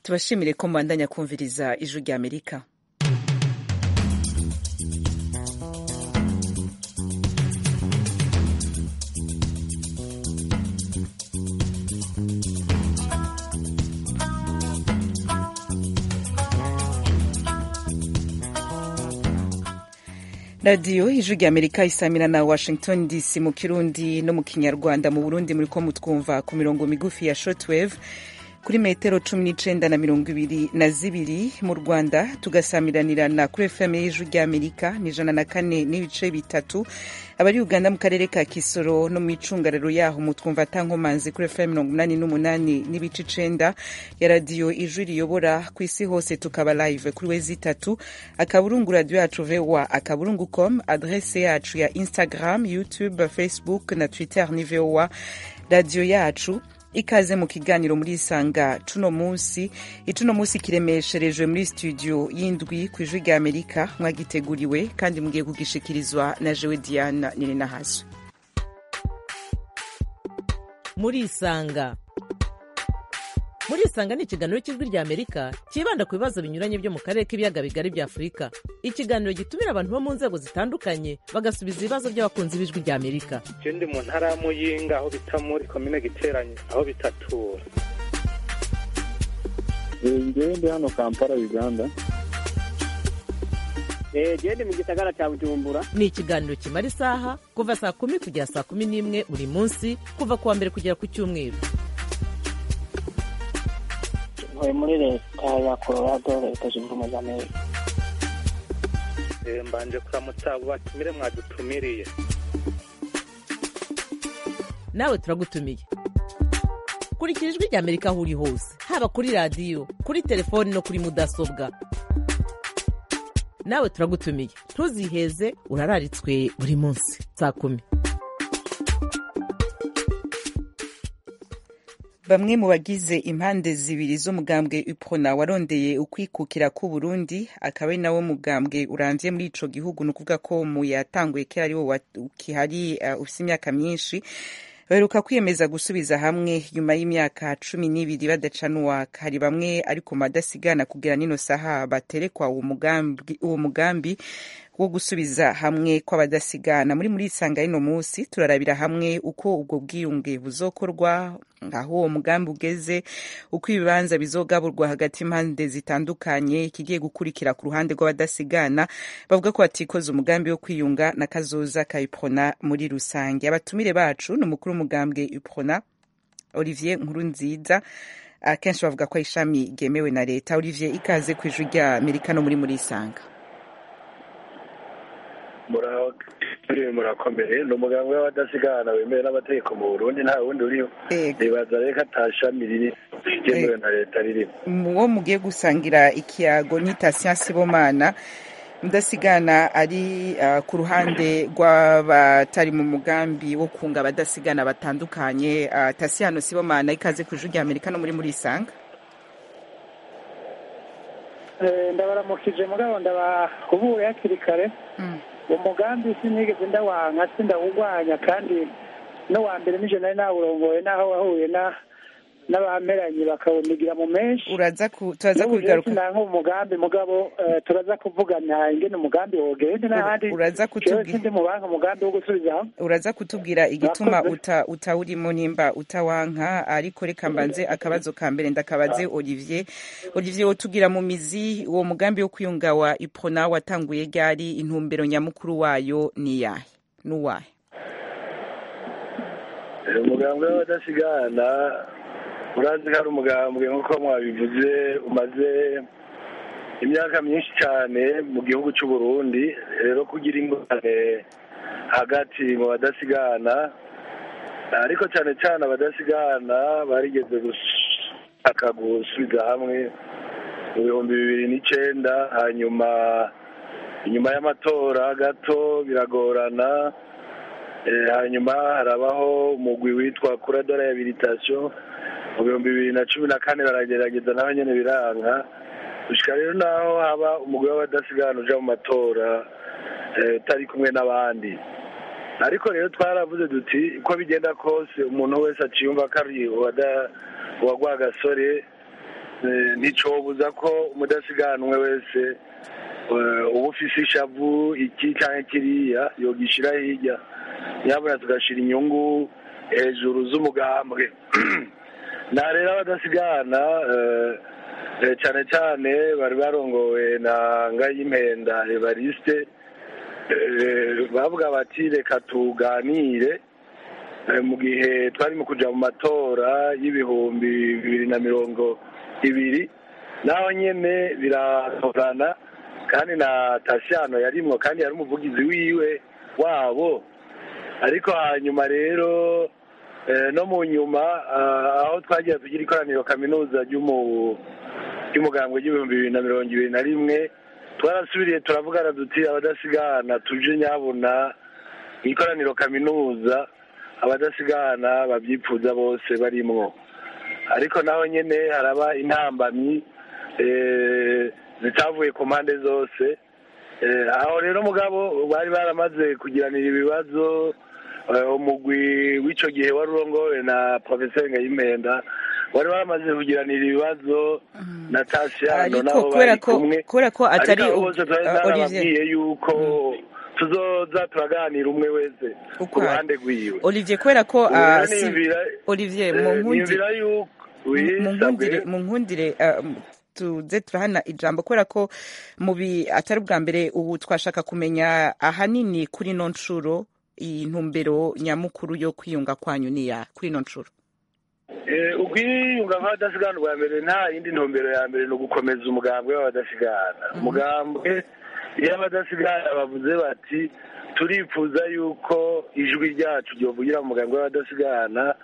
tubashimire ko mubandanya kumviriza ijwi rya amerika radiyo ijwi rya amerika isamira na washington dc mu kirundi no mu kinyarwanda mu burundi muri ko mutwumva ku mirongo migufi ya shortwave kuri metero cumi n'icenda na mirongo ibiri na zibiri mu rwanda tugasamiranirana kuri fm y'ijwi rya amerika ni ijana na kane n'ibice bitatu abari uganda mu karere ka kisoro no mu icungararo yaho mutwumva atankomanzi kuri fm mirongo umunani n'umunani n'ibice icenda ya radiyo ijwi riyobora ku isi hose tukaba live kuri wezi itatu akaburungu radiyo yacu voa akaburungu com adrese yacu ya instagram youtube facebook na twitter ni voa radiyo yacu ikaze mu kiganiro muri isanga cuno munsi icuno munsi kiremesherejwe muri studio y'indwi ku ijwi rya amerika mwagiteguriwe kandi mugiye kugishikirizwa na jewe diana nininahazwe muri isanga muri isanga ni ikiganiro cy'ijwi rya amerika cyibanda ku bibazo binyuranye byo mu karere k'ibiyaga bigari bya afurika ikiganiro gitumira abantu bo mu nzego zitandukanye bagasubiza ibibazo by'abakunzi b'ijwi rya amerika je ndi mu ntara ya muyinga aho bita muri komine giteranye aho bitatura ngewe ndi hano kampala uganda gende mu gisagara cya bujumbura ni ikiganiro kimara isaha kuva saa kumi kugera saa kumi n'imwe buri munsi kuva ku wa mbere kugera ku cyumweru ntuye muri leta ya colorado leta zunze ubumwe za amerika Eh, mbanje kuramutsa abo batumire mwadutumiriye nawe turagutumiye kurikira ijwi rya amerika aho uri hose haba kuri radiyo kuri telefoni no kuri mudasobwa nawe turagutumiye ntuziheze urararitswe buri munsi saa kumi bamwe mu bagize impande zibiri z'umugambwe uprona warondeye ukwikukira k'u Burundi akaba ari nawo mugambwe urangiye muri ico gihugu ni ukuvuga ko mu yatanguye kera ari wo wa- ukihari uh, ufise imyaka myinshi baheruka kwiyemeza gusubiza hamwe nyuma y'imyaka cumi n'ibiri badacanuwa hari bamwe ariko madasigana kugira nino saha baterekwa uwo mugambi, uwo mugambi wo gusubiza hamwe kw'abadasigana muri muri isanga y'ino munsi turarabira hamwe uko ubwo bwiyunge buzokorwa aho uwo mugambi ugeze uko ibibanza bizogaburwa hagati y'impande zitandukanye ikigiye gukurikira ku ruhande rw'abadasigana bavuga ko batikoze umugambi wo kwiyunga na kazoza ka iprona muri rusange abatumire bacu ni umukuru w'umugambwe iprona olivier nkurunziza akenshi bavuga ko ari ishami ryemewe na leta olivier ikaze ku ijwi rya amerika no muri muri isanga Mura- murakomeye ni umuganga w'abadasigana wemewe n'amategeko mu burundi nta wundi uriho Ego. nibaza rero ko ata shami riri ryemewe na leta ririmo uwo mugiye gusangira ikiyago ni Tasiya Sibomana mudasigana ari uh, ku ruhande rw'abatari mu mugambi wo kunga abadasigana batandukanye uh, Tasiyano Sibomana ikaze ku ijwi rya Amerika no muri muri isanga Eh, ndabaramukije mugabo ndabahubuye hakiri kare Mm. uwo mugambi sinigeze ndawanka sindawugwanya kandi no wa mbere nije nari nawurongoye naho wahuye na n'abameranye bakawunigira mu menshi uraza ku turaza n'ubu rero kubigaruka sinanka umugambi mugabo eh, turaza kuvugana ingene umugambi wogende n'ahandi uraza jewe kutubwira sindi mu banki umugambi wo gusubiza hamwe uraza kutubwira igituma Murakoze. uta utawurimo nimba utawanka ariko reka mbanze akabazo ka mbere ndakabaze Olivier Olivier wotugira mu mizi uwo mugambi wo kwiyunga wa Iprona watanguye ryari intumbero nyamukuru wayo ni yahe nuwahe Eh, umugambwe w'abadasigana urazi ko ari umugambwe nk'uko mwabivuze umaze imyaka myinshi cyane mu gihugu cy'u Burundi rero kugira ingorane hagati mu badasigana ariko cyane cyane abadasigana barigeze gushaka gusubiza hamwe mu bihumbi bibiri n'icenda hanyuma inyuma y'amatora gato biragorana Eh, hanyuma harabaho umugwi witwa kura de rehabilitation mu bihumbi bibiri na cumi na kane baragerageza naho nyene biranga gushika rero naho haba umugwi w'abadasigana uja mu matora eh, utari kumwe n'abandi ariko rero twaravuze duti uko bigenda kose umuntu wese aciyumva ko ari uwada- uwagwa gasore eh, nticobuza ko umudasiganwe wese eh, uba ufise ishavu iki canke kiriya yogishira hirya nyabona tugashira inyungu hejuru z'umugambwe na rero abadasigana eh, eh, cane cane bari barongowe na ngayimpenda evariste eh, bavuga bati reka tuganire Eh, mu gihe twari mu kuja mu matora y'ibihumbi bibiri na mirongo ibiri naho nyene biratorana kandi na tasiyano yarimwo kandi yari umuvugizi wiwe wabo ariko hanyuma rero eh, no mu nyuma ah, aho twagira tugira ikoraniro kaminuza ry'umu- ry'umugambwe ry'ibihumbi bibiri na mirongo ibiri na rimwe twarasubiriye turavugana duti abadasigana tuje nyabona ikoraniro kaminuza abadasigana babyipfuza bose barimwo ariko naho nyene haraba intambamyi eh, zitavuye ku mpande zose Eh, aho rero mugabo bari baramaze kugiranira ibibazo eh, umugwi w'ico gihe wari urongowe na profeseri ngayimpenda wari baramaze kugiranira ibibazo na tasiyano ariko nabo kubera bari ko kumwe kubera ko atari ariko abo u- bose twari uh, Olivier narababwiye yuko tuzoza turaganira umwe wese ku Ukwari. ruhande rwiwe Olivier kubera ko Ubu ah, rero si- niyumvira- Olivier eh, mu nkundi niyumvira yuko mu wisabwe nkundire mu nkundire ah, m- tuze turahana ijambo kubera ko mu bi atari ubwa mbere ubu twashaka kumenya ahanini kuri ino nshuro iyi ntumbero nyamukuru yo kwiyunga kwanyu ni ya kuri ino nshuro Eh, ubwiyunga nk'abadasigana bwa mbere nta yindi ntumbero ya mbere ni ugukomeza umugambwe w'abadasigana umugambwe iyo abadasigana bavuze bati turifuza yuko ijwi ryacu ryovugira mu mugambwe w'abadasigana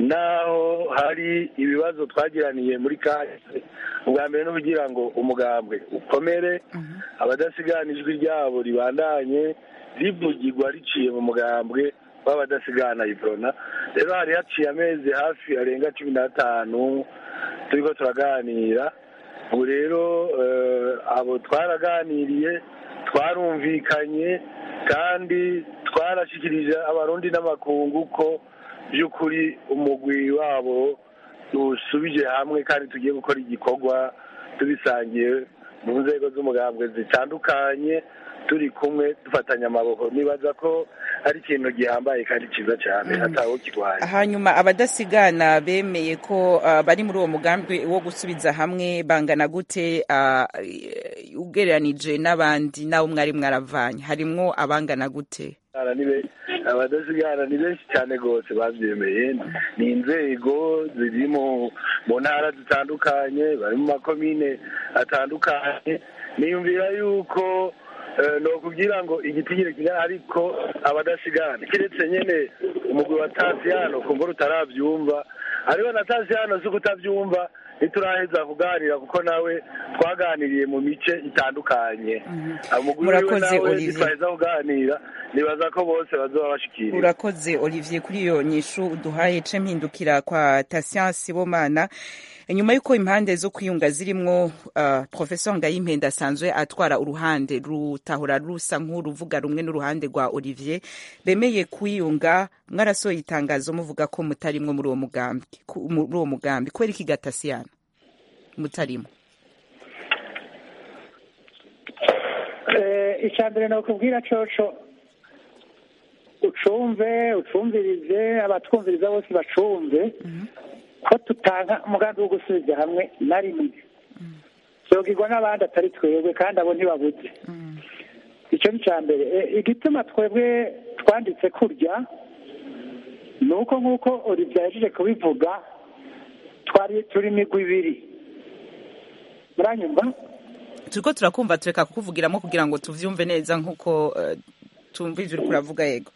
naho hari ibibazo twagiraniye muri kahise ubwa mbere no kugira ngo umugambwe ukomere abadasigana ijwi ryabo ribandanye rivugirwa riciye mu mugambwe w'abadasigana ibrona rero hari haciye amezi hafi arenga cumi n'atanu turiko turaganira ubu rero eh, abo twaraganiriye twarumvikanye kandi twarashikirije abarundi n'amakungu ko by'ukuri umugwi wabo usubije hamwe kandi tugiye gukora igikorwa tubisangiye mu nzego z'umugambwe zitandukanye turi kumwe dufatanya amaboko nibaza ko ari ikintu gihambaye kandi cyiza cyane atawo kirwanya hanyuma abadasigana bemeye ko ah, bari muri uwo mugambi wo gusubiza hamwe bangana gute ah, eh, ugereranije n'abandi n'abo mwari mwaravanye harimwo abangana gute Abadasigana ni be- abadasigana ni benshi cyane rwose babyemeye ni inzego ziri mu mu ntara zitandukanye bari mu makomine atandukanye niyumvira yuko eh, ni ukubwira ngo igitigiri kingana ariko abadasigana kiretse nyene umugwi wa tasiyano kumva utarabyumva ariko na tasiyano si kutabyumva ntituraheza kuganira kuko nawe twaganiriye mu mice itandukanye umugwi wiwe Murakoze, nawe Olivier. ntitwaheza kuganira nibaza ko bose bazoba bashikiriye urakoze olivier kuri iyo nyishu uduhaye ce mpindukira kwa tasian sibomana nyuma y'uko impande zo kwiyunga zirimwo uh, professor ngayimpenda asanzwe atwara uruhande rutahora rusa nk'uruvuga rumwe n'uruhande rwa olivier bemeye kwiyunga mwarasohoye itangazo muvuga ko mutarimwo muri uwo mugambi ku- muri uwo mugambi kubera iki gatasiyana mutarimo icya mbere nakubwira coco ucumve ucumvirize abatwumviriza bose bacumve ko tutanga umugambi wo gusubiza hamwe na rimwe zogirwa n'abandi atari twebwe kandi abo ntibabuze icyo ni icya mbere E, igituma twebwe twanditse kurya ni uko nk'uko olivier yajeje kubivuga twari turi imigwi ibiri muranyumva turiko turakumva tureka kukuvugiramo kugira ngo tuvyumve neza nk'uko uh, tumva ivyo uriko uravuga yego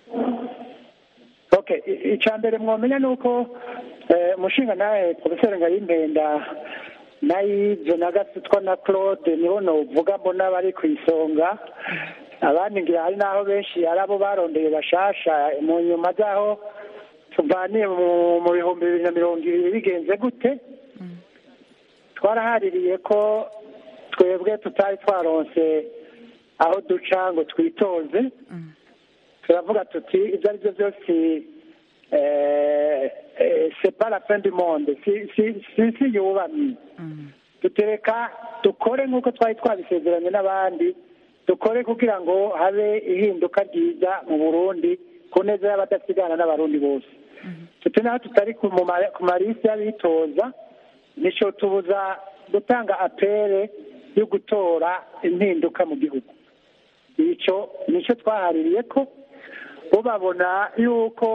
okay i- icya mbere mwomenya ni uko eh, umushinga nawe poroferi ngayimpenda na yibyo na gasutwa na claude nibo novuga mbona bari ku isonga abandi ngira hari n'aho benshi ari abo barondeye bashasha mu nyuma z'aho tuvaniye mu mu bihumbi bibiri na mirongo ibiri bigenze gute twarahaririye ko twebwe tutari twaronse aho duca ngo twitoze turavuga tuti ibyo ari byo byose eh, eh, c'est pas la fin du monde si si si si yubamye dutereka dukore nk'uko twari twabisezeranye n'abandi dukore kugira ngo habe ihinduka ryiza mu burundi ku neza y'abadasigana n'abarundi bose tute naho tutari ku mu ma- ku marisi y'abitoza nico tubuza gutanga apere yo gutora impinduka mu gihugu icyo nicyo twahaririye ko bo babona yuko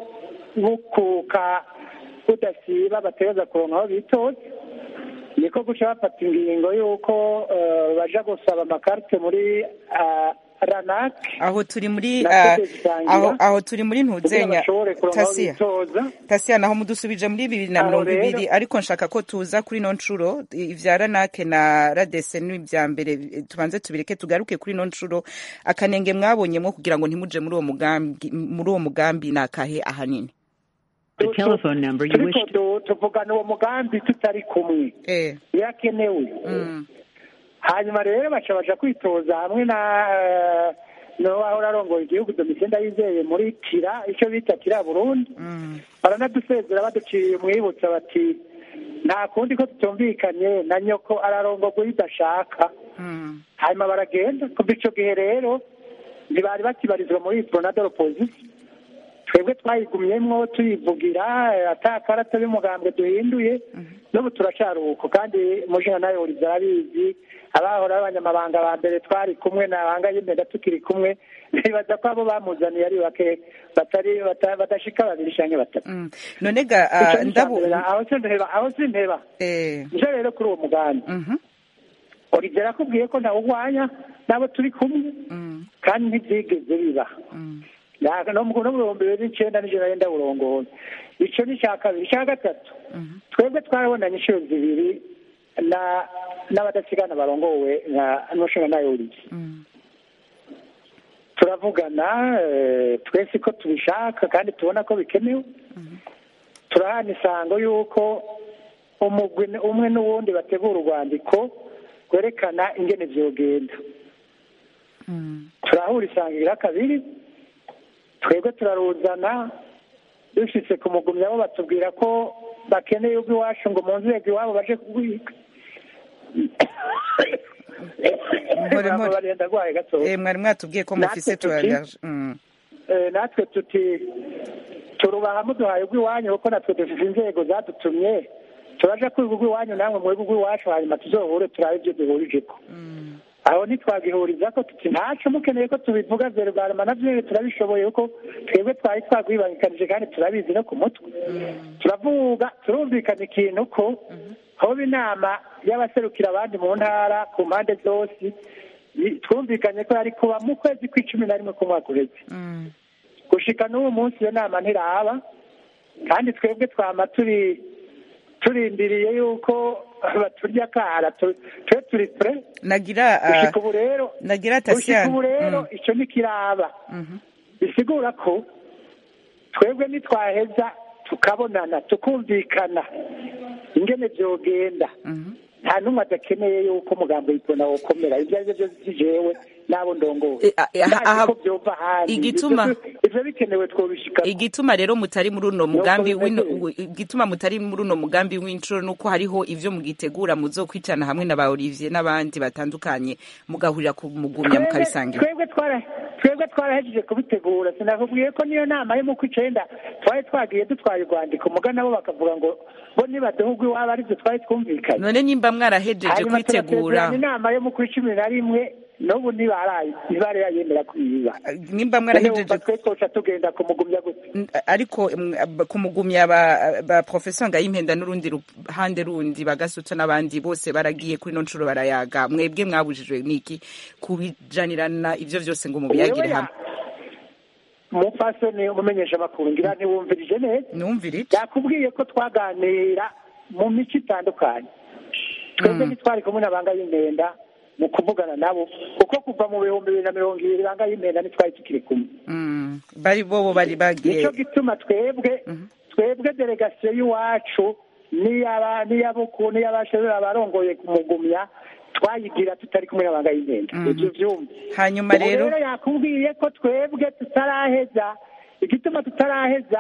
bukuka budasiba bategereza kuronka aho bitoza niko guca bafata ingingo y'uko eh, baja gusaba amakarite muri ah, ranak aho turi muri Na ah, Sede Zisangira. aho aho turi muri kugira ntuzenya bashobore kuronka aho tasiya bitoza tasiya naho mudusubije muri bibiri na Aho mirongo rero- ibiri ariko nshaka ko tuza kuri ino nshuro ivya ranake na radese n'ibya mbere tubanze tubireke tugaruke kuri ino nshuro akanenge mwabonyemwo kugira ngo ntimuje muri uwo mugambi muri uwo mugambi ni akahe ahanini The telephone number you wish turiko du- tuvugana uwo mugambi tutari kumwe eh birakenewe mm. hanyuma rero baca baja kwitoza hamwe na eh, n'uwahora arongoye igihugu domitien ndayizeye muri kira icyo bita kira burundi Mm. baranadusezera baduciriye umwibutsa bati nta kundi ko tutumvikanye na nyoko ararongorwa iyo udashaka Mm. hanyuma baragenda kuva ico gihe rero ntibari bakibarizwa muri pronadol opposition twebwe twayigumyemwo tuyivugira eh, ata karata y'umugambwe duhinduye n'ubu turacari uko kandi mujina nawe uriza arabizi abahora b'abanyamabanga ba mbere twari kumwe na banga y'imbere tukiri kumwe nibaza ko abo bamuzaniye ari bake batari bata- badashika babiri canke batatu Mm. none ga Ico ah, ni ndabu icambere, aho sinteba aho sinteba eh nje rero kuri uwo mugambi mhm origera akubwiye ko ntawugwanya n'abo turi kumwe mm kandi ntibyigeze biba mm Ya- no mu no mu bihumbi bibiri n'icenda nijoro yenda burongoye ico ni icya kabiri icya gatatu mhm twebwe twarabonanye inshuro zibiri na n'abadasigana barongowe na n'umushinga nayo uriye mm turavugana eh, twese ko tubishaka kandi tubona ko bikenewe turahana isango y'uko umugwi umwe n'uwundi bategura urwandiko rwerekana ingene vyogenda mm turahura isangira kabiri twebwe turaruzana dushitse ku mugumya bo batubwira ko bakeneye ubwo iwacu ngo mu nzego iwabo baje kugwika Mpore, mpore. barenda gwaye gatoya eh mwari mwatubwiye ko Natwe mufise tu tuti- allergie mm Eh, natwe tuti turubaha muduhaye ubw'iwanyu kuko natwe dufite inzego zadutumye turaja kwiga ubw'iwanyu namwe mwebwe ubw'iwacu hanyuma tuzohure turabe ibyo duhurijeko mm aho ntitwagihuriza ko tuti ntaco mukeneye ko tubivuga verugarama navyo turabishoboye kuko twebwe twari twagwibangikanije kandi turabizi no ku mutwe turavuga turumvikana ikintu ko hoba inama y'abaserukira abandi mu ntara ku mpande zose i- twumvikanye ko yari kuba mu kwezi kw'icumi na rimwe k'umwaka uheze mm gushika n'ubu munsi iyo nama ntiraba kandi twebwe twama turi turindiriye yuko baturya akara tu- twe turi pre nagira ah, gushika ubu rero nagira gushika tasiya ubu rero icyo ntikiraba mhm bisigura ko twebwe nitwaheza tukabonana tukumvikana ingene vyogenda mhm nta n'umwe adakeneye yuko umugambi w'ipona wokomera ibyo ari byo byose si jewe n'abo ndongowe Eh, ah, eh, ndazi aha- ko vyova ahandi igituma- Ivyo- ivyo bikenewe twobishika igituma rero mutari muri uno mugambi bimeze. w'ino- igituma mutari muri uno mugambi w'inshuro nuko hariho ivyo mugitegura muzokwicana hamwe na ba Olivier n'abandi batandukanye mugahurira ku mugumya mukabisangira twebwe twara twebwe twarahejeje kubitegura sinakubwiye ko niyo nama yo mu kw'icenda twari twagiye dutwaye urwandiko muga nabo bakavuga ngo bo nibaduhugwa iwabo arivyo twari twumvikanye none nimba mwarahejeje hanyuma kwitegura turasezerana inama yo mu kw'icumi na rimwe n'ubu ntibaraye ntibari yayemera kuyiba nimba none mwarahejeje wumva twe twoca tugenda kumugumya gute N- ariko mm, ab- kumugumya ba, ba professeur Ngayimpenda n'urundi ruhande rundi bagasutsa n'abandi bose baragiye kuri no nshuro barayaga mwebwe mwabujijwe niki kubijanirana ivyo vyose ngo mubiyagire hamwe umupfasoni umumenyesha amakuru ngira ntiwumvirije neza numvira iki yakubwiye ko twaganira mu mico itandukanye twebwe Mm. ntitwari kumwe na banga y'impenda mu kuvugana nabo kuko kuva mu bihumbi bibiri na mirongo ibiri banga y'impenda ntitwari tukiri kumwe Mm, bari bobo bari bagiye nicyo gituma twebwe twebwe delegasiyo y'iwacu n'iyaba n'iyabuku n'iyabashobora abarongoye kumugumya twayigira tutari kumwe na banga y'impenda Mhm. ibyo vyumva hanyuma ubu rero rero yakubwiye ko twebwe tutaraheza igituma tutaraheza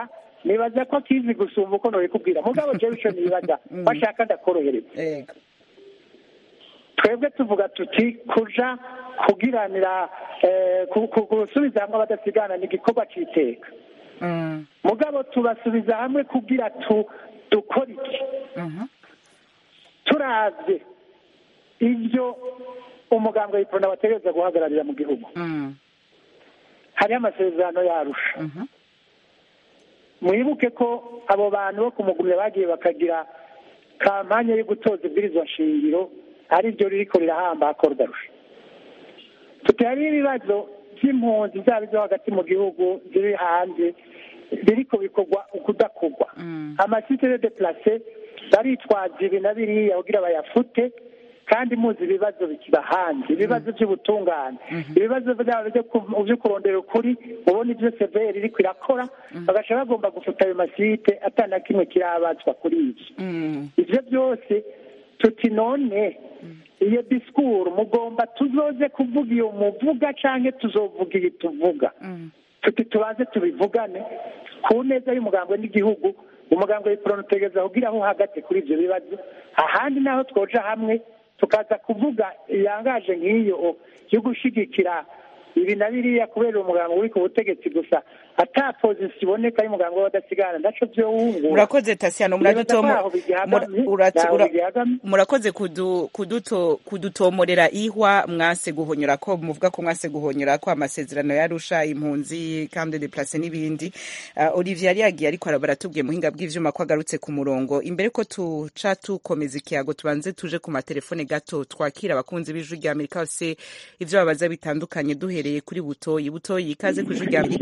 nibaza ko akizi gusumba uko nobikubwira mugabo jewe ico nibaza bashaka ndakorohereza yego twebwe tuvuga tuti kuja kugiranira eh, ku- ku- gusubiza hamwe abadasigana ni igikorwa c'iteka Mm, mugabo tubasubiza hamwe kugira tu dukora iki mhm, turavye ivyo umuganga w'iprona bategereza guhagararira mu gihugu mm, hariho amasezerano yarusha mhm, mwibuke ko abo bantu bo kumugumya bagiye bakagira kampanye yo gutoza ibwirizwa shingiro ari ryo ririko rirahamba hakordarusha tutari ibibazo by'impunzi zaba izo hagati mu gihugu ziri hanze biriko bikorwa ukudakorwa mm, amasite de deplace baritwaza ibi na biriya kugira bayafute kandi muzi ibibazo bikiba hanze ibibazo by'ubutungane ibibazo byabo byo ku- byo kurondera ukuri ubona ibyo severi iriko irakora bagaca bagomba gufuta ayo masite atana kimwe kirabazwa kuri ibyo mm, ivyo byose tuti none iyo disikuru mugomba tuzoze kuvuga iyo muvuga canke tuzovuga iyi tuvuga mm. tuti tubanze tubivugane ku neza y'umugambwe n'igihugu umugambwe w'iporoni utegereza kugira aho uhagaze kuri ibyo bibazo ahandi naho twoja hamwe tukaza kuvuga iyangaje nk'iyo yo gushigikira ibi na biriya kubera umugambwe uri ku butegetsi gusa ata pozisiyo iboneka y'umugambwe w'abadasigana naco vyowungura murakoze tasiyano muradutomo Nibaza ko aho bigihagamye, mura- uratse- ntaho ura- bigihagamye. murakoze kudu- kuduto- kudutomorera ihwa mwase guhonyora ko muvuga ko mwase guhonyora ko amasezerano yarusha impunzi kandi de place n'ibindi uh, Olivier yari yagiye ariko araba aratubwiye muhinga bw'ivyuma ko agarutse ku murongo imbere ko tuca tukomeza ikiyago tubanze tuje ku matelefone gato twakira abakunzi b'ijwi rya Amerika bose ivyo babaza bitandukanye duhereye kuri butoyi butoyi ikaze ku ijwi rya Amerika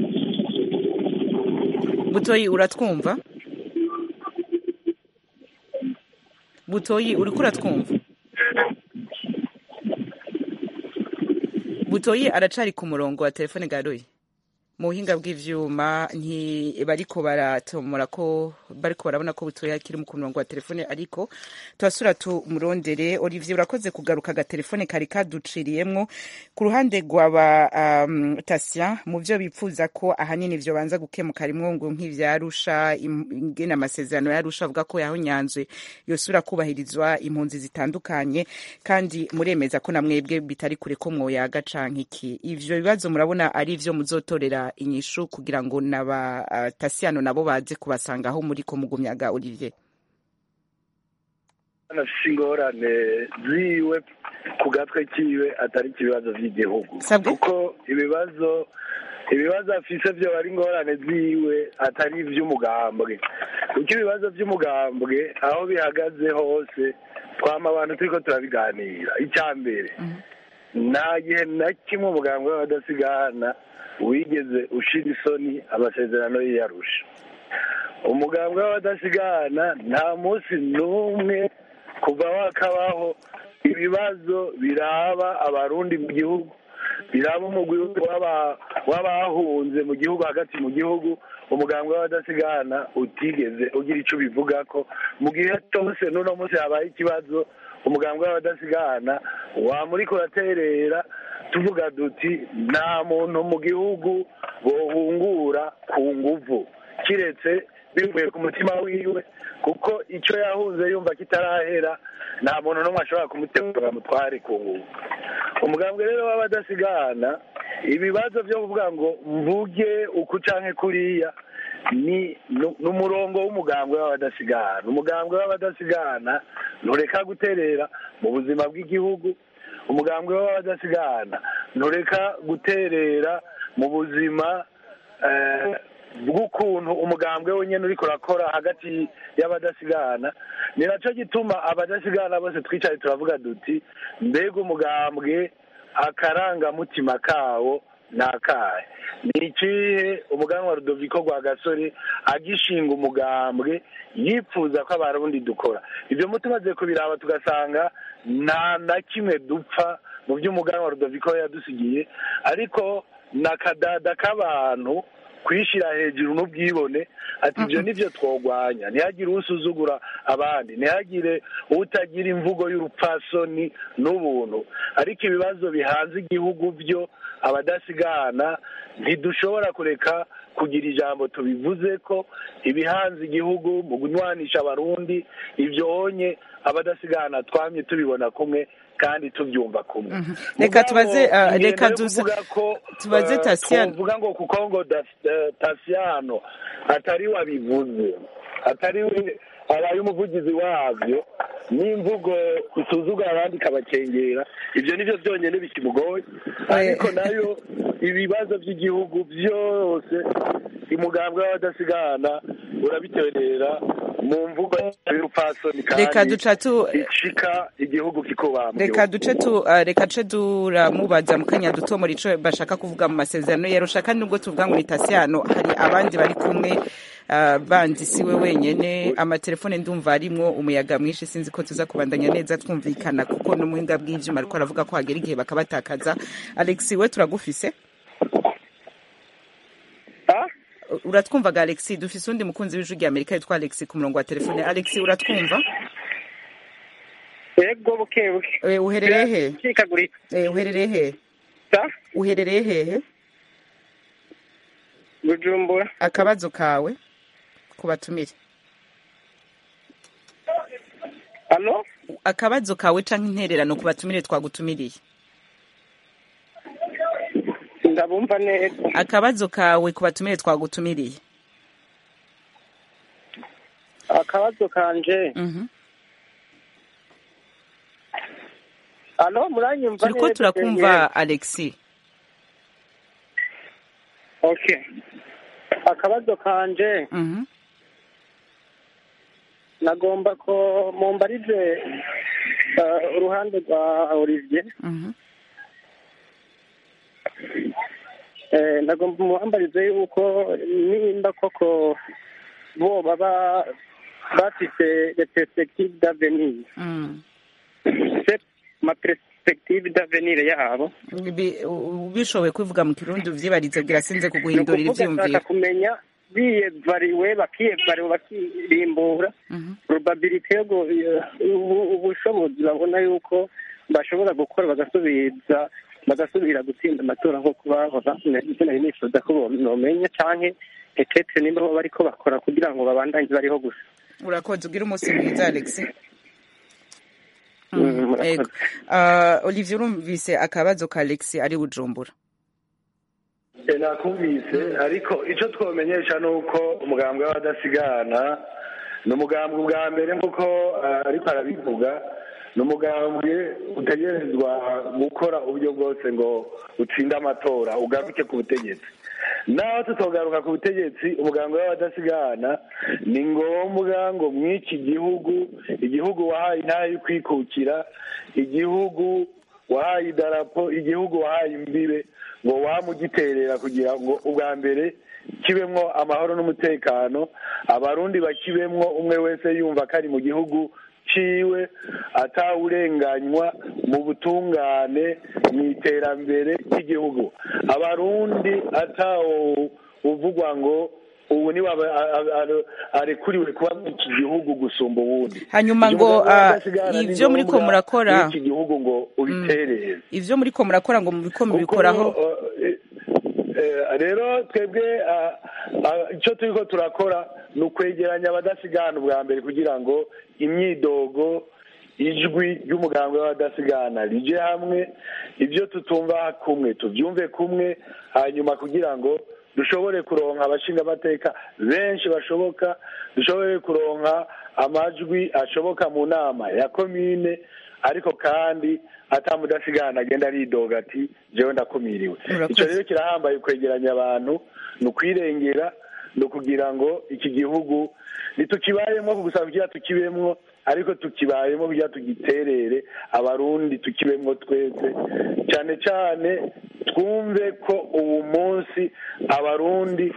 butoyi uratwumva butoyi uriko uratwumva butoyi aracari ku murongo wa telefone garoyi mu buhinga bw'ivyuma ntibariko baratomora ko bariko barabona ko butoyi akiri mu ku murongo wa telefone ariko turasura tumurondere olivier urakoze kugaruka agatelefone kari kaduciriyemwo ku ruhande rwaba um, tasien mu vyo bipfuza ko ahanini vyo banza gukemuka rimwo ngo nk'ivyarusha im- ingene amasezerano yarusha avuga ko yahonyanzwe yosubira kubahirizwa impunzi zitandukanye kandi muremeza ko namwebwe bitari kure ko mwoyaga canke iki ivyo bibazo murabona ari vyo muzotorera inyishu kugira ngo naba uh, tasiyano nabo baze kubasanga aho muri ko mugumyaga olivier anafise ingorane ziwe ku gatwe kiwe atari ikibazo vy'igihugu Sabwe? kuko ibibazo ibibazo afise vyo ari ingorane ziwe atari ivy'umugambwe kuko ibibazo vy'umugambwe aho bihagaze hose twama abantu turiko turabiganira icya mbere nta gihe na kimwe umugambwe w'abadasigana wigeze ushira isoni amasezerano y'iyarusha umugambwe w'abadasigana nta munsi n'umwe kuva wakabaho ibibazo biraba abarundi mu gihugu biraba umugwi w'aba- w'abahunze mu gihugu hagati mu gihugu umugambwe w'abadasigana utigeze ugira ico ubivugako mu gihe cyose n'uno munsi habaye ikibazo umugambwe w'abadasigana wamuriko uraterera tuvuga duti nta muntu mu gihugu bohungura ku nguvu kiretse bivuye ku mutima wiwe kuko icyo yahunze yumva kitarahera nta muntu n'umwe ashobora kumutegura mutware ku nguvu umugambwe rero w'abadasigana ibibazo byo kuvuga ngo mvuge uku canke kuriya ni nu- n'umurongo w'umugambwe w'abadasigana umugambwe w'abadasigana ntureka guterera mu buzima bw'igihugu umugambwe w'abadasigana ntureka guterera mu buzima eh, bw'ukuntu umugambwe wenyine uriko urakora hagati y'abadasigana ni naco gituma abadasigana bose twicaye turavuga duti mbega umugambwe akarangamutima kawo ni akahe ni ikihe umuganwa wa rudoviko rwa gasore agishinga umugambwe yipfuza ko abarundi dukora ibyo mu tumaze kubiraba tugasanga nta na kimwe dupfa mu by'umuganwa wa rudoviko yadusigiye ariko na kadada k'abantu kwishyira hejuru n'ubwibone ati ibyo nibyo twogwanya ntihagire usuzugura abandi ntihagire utagira imvugo y'urupfasoni n'ubuntu ariko ibibazo bihanze igihugu byo abadasigana ntidushobora kureka kugira ijambo tubivuze ko ibihanze igihugu mu gunywanisha abarundi ibyo onye abadasigana twamye tubibona kumwe kandi tubyumva kumwe reka tubaze Mugabo, uh, reka ingendo yo dusa kuvuga ko, tubaze eh, Tasiano twovuga ngo kuko ngo Das- eh, Tasiano atari wabivuze atari we abaye umuvugizi wabyo n'imvugo isuzugura abandi ikabakengera ibyo nibyo byonyine bikimugoye ariko nayo ibibazo by'igihugu byose umugambwe w'abadasigana urabiterera mu mvugo y'urupfasoni Reka kandi duca tu- icika igihugu kikubambye reka duce tu uh, reka duce turamubaza mu kanya duto muri ico bashaka kuvuga mu masezerano yarusha kandi nubwo tuvuga ngo ni Tasiano hari abandi bari kumwe uh, bandi siwe wenyene amatelefone ndumva arimwo umuyaga mwinshi sinzi ko tuza kubandanya neza twumvikana kuko n'umuhinga bw'ivyuma ariko aravuga ko hagera igihe bakabatakaza Alex we turagufise uratwumvaga Alex dufise undi mukunzi w'ijwi rya Amerika yitwa Alex ku murongo wa telefone Alex uratwumva yego buke buke Eh, uherereye he Biracikagurika. Eh, uherereye he Sa? uherereye hehe bujumbura akabazo kawe ku batumire hano akabazo kawe canke intererano ku batumire twagutumiriye ndabumva neza akabazo kawe ku batumire twagutumiriye akabazo kanje Mhm. hano muranyumva turiko neza turakumva alexi okay akabazo kanje Mhm. nagomba ko mumbarize eh, uruhande rwa olivier Mhm. Eh, nagomba muhambarize yuko nimba koko bo baba bafite les perspectives d'avenir Mm. c'est ma perspective d'avenir yabo Bi- u- bishoboye kubivuga mu kirundi uvyibarize bwira sinze ni kuguhindurira ukuvuga nshaka ivyumviro kumenya biyevariwe bakiyevariwe bakirimbura Mhm. probabilite yo gu- ubu- ubushobozi babona yuko bashobora gukora bagasubiza bagasubira gutsinda amatora nk'uko bahora ivyo nari nifuza ko nomenya canke etete nimba bo bariko bakora kugira ngo babandanye bariho gusa urakoze ugira umunsi mwiza alexi Mm, murakoze. Ego. Ah, olivier urumvise akabazo ka alexi ari bujumbura Eh, nakumvise ariko icyo twomenyesha ni uko umugambwe w'abadasigana ni umugambwe bwa mbere nk'uko eh, ariko arabivuga ni umugambwe utegerezwa gukora uburyo bwose ngo utsinde amatora ugaruke ku butegetsi naho tutogaruka ku butegetsi umugambwe w'abadasigana ni ngombwa ngo mw'iki gihugu igihugu wahaye intara yo kwikukira igihugu wahaye idarapo igihugu wahaye imbibe ngo wamugiterera kugira ngo ubwa mbere kibemwo amahoro n'umutekano abarundi bakibemwo umwe wese yumva ko ari mu gihugu ciwe atawurenganywa mu butungane mu iterambere ry'igihugu abarundi atawo uvugwa ngo ubu niwe aba- a- a- arekuriwe kuba muri iki gihugu gusumba uwundi Hanyuma Ibyo ngo, umugabo ah, w'abadasigana ni ivyo muriko ngombwa murakora- muri iki gihugu ngo ubiterere ivyo muriko murakora ngo mubiko mubikoraho kuko, eh, eh, rero twebwe ah, ah, icyo turiko turakora ni ukwegeranya abadasigana ubwa mbere kugira ngo imyidogo ijwi ry'umugambwe w'abadasigana rije hamwe ibyo tutumva kumwe tubyumve kumwe hanyuma kugira ngo dushobore kuronka abashingamateka benshi bashoboka dushobore kuronka amajwi ashoboka mu nama ya komine ariko kandi atamudasigana agenda aridoga ati jewe ndakumiriwe Murakoze. icyo rero kirahambaye kwegeranya abantu ni ukwirengera ni ukugira ngo iki gihugu ntitukibayemo gusa kugira tukibemwo ariko tukibayemo kugira tugiterere abarundi tukibemwo twese cyane cyane twumve ko ubu munsi abarundi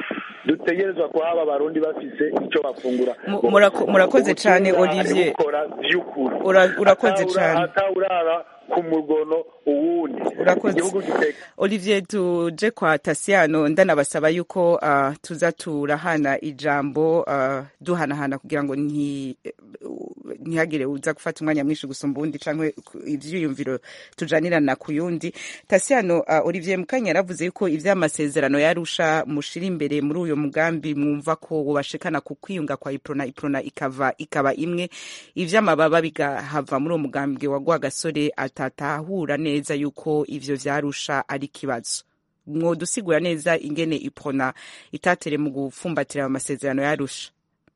dutegerezwa kuhaba abarundi bafise icyo bafungura Mu- murako- murakoze cane, Olivier. gukora by'ukuri Ura- urakoze Atawura- cane. atawurara ku mugono uwundi urakoze igihugu giteka olivier tuje kwa tasiano ndanabasaba yuko uh, tuza turahana ijambo uh, duhanahana kugira ngo nti ntihagire uza gufata umwanya mwinshi gusumba uwundi canke ku- ivyiyumviro tujanirana ku yundi tasiano uh, olivier mukanya yaravuze yuko ivy'amasezerano yarusha mushira imbere muri uyo mugambi mwumva ko wobashikana ku kwiyunga kwa iprona iprona ikava ikaba imwe ivy'amababa bigahava muri uwo mugambi wa gasore atatahura neza yuko ivyo vyarusha ari ikibazo mwodusigura neza ingene iprona itatere mu gupfumbatira ayo masezerano yarusha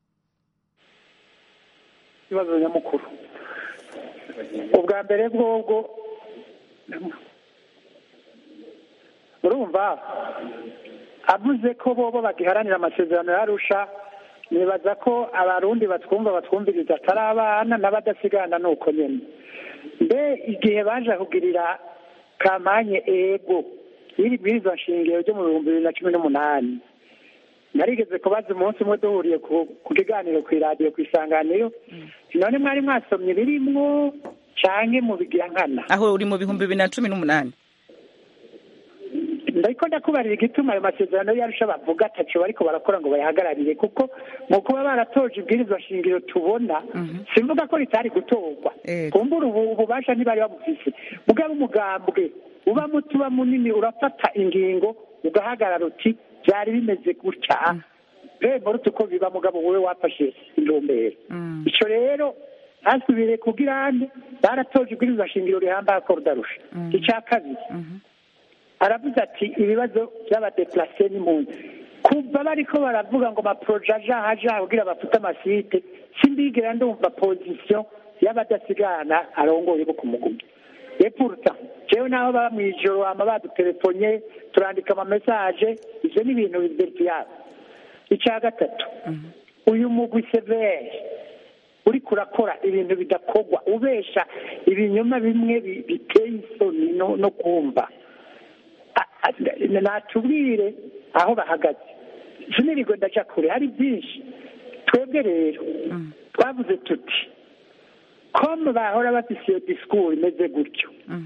ikibazo nyamukuru ubwa mbere bwobwo urumva avuze ko bobo bagiharanira amasezerano yarusha nibaza ko abarundi batwumva batwumviriza atari abana n'abadasigana ni uko nyine mbe igihe baje kugirira kampanye ego y'iri bwirizwa nshingiro ryo mu bihumbi bibiri na cumi n'umunani narigeze kubaza umunsi umwe duhuriye ku ku kiganiro ku iradiyo ku isanganiro none mwari mwasomye birimwo canke mu bigira nkana aho uri mu bihumbi bibiri na cumi n'umunani ndiko ndakubarira igituma ayo masezerano yarusha bavuga ataco bariko barakora ngo bayahagararire kuko mu kuba baratoje ibwirizwa shingiro tubona simvuga ko ritari gutorwa Ego. kumbura ubu ububasha ntibari babufise mugabo umugambwe uba muto uba munini urafata ingingo ugahagarara uti byari bimeze gutya reba ruta uko biba mugabo wowe wafashe intumbero Mm. ico rero hasubire kugira ande baratoje ibwirizwa shingiro rihambaye ko rudarusha ica kabiri aravuze ati ibibazo by'abadeplase n'impunzi kuva bariko baravuga ngo amaporoje aja aja kugira bafute amasite sindigera ndumva pozisiyo y'abadasigana arongoye bo kumugumya epurta jewe naho baba mw'ijoro hama badutelefone turandika amamesaje ivyo ni ibintu biverifiyabo ica gatatu uyu mugwi severe uriko urakora ibintu bidakorwa ubesha ibinyoma bimwe bi- biteye isoni no- no kumva A- a- natubwire aho bahagaze sinirirwe ndaca kure hari byinshi twebwe rero twavuze tuti komu bahora bafise iyo disikuru imeze gutyo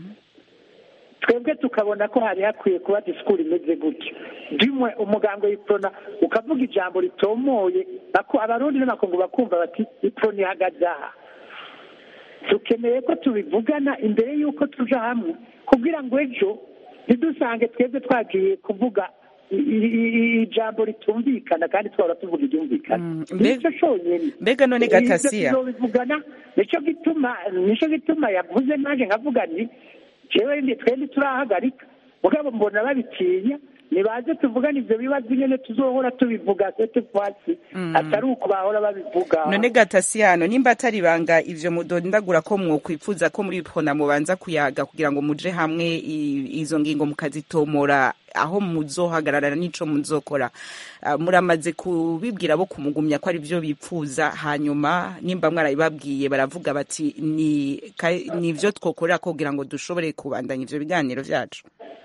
twebwe tukabona ko hari hakwiye kuba disikuru imeze gutyo dimwe umuganga w'iprona ukavuga ijambo ritomoye bako abarundi n'amakungu bakumva bati iprona ihagaze aha dukeneye ko tubivugana imbere y'uko tuja hamwe kugira ngo ejo ntidusange twebwe twagiye kuvuga i- i- i- ijambo ritumvikana kandi twahora tuvuga iryumvikana Mm, mbe- nicyo conyene mbega none gatasiya Ivyo tuzobivugana nicyo gituma nicyo gituma yavuze naje nkavuga nti jewe ndi twende turahagarika mugabo mbona babitinya nibaze tuvugane ivyo bibazo nyene tuzohora tubivuga sete fwasi atari uko bahora babivuga none gatasiyano nimba atari ibanga ivyo mudondagura ko mwokwipfuza ko muri prona mubanza kuyaga kugira ngo muje hamwe i- izo ngingo mukazitomora aho muzohagararana n'ico muzokora Ah, muramaze kubibwira bo kumugumya ko ari vyo bipfuza hanyuma nimba mwarabibabwiye baravuga bati ni ka- ni vyo twokorera ko kugira ngo dushobore kubandanya ivyo biganiro vyacu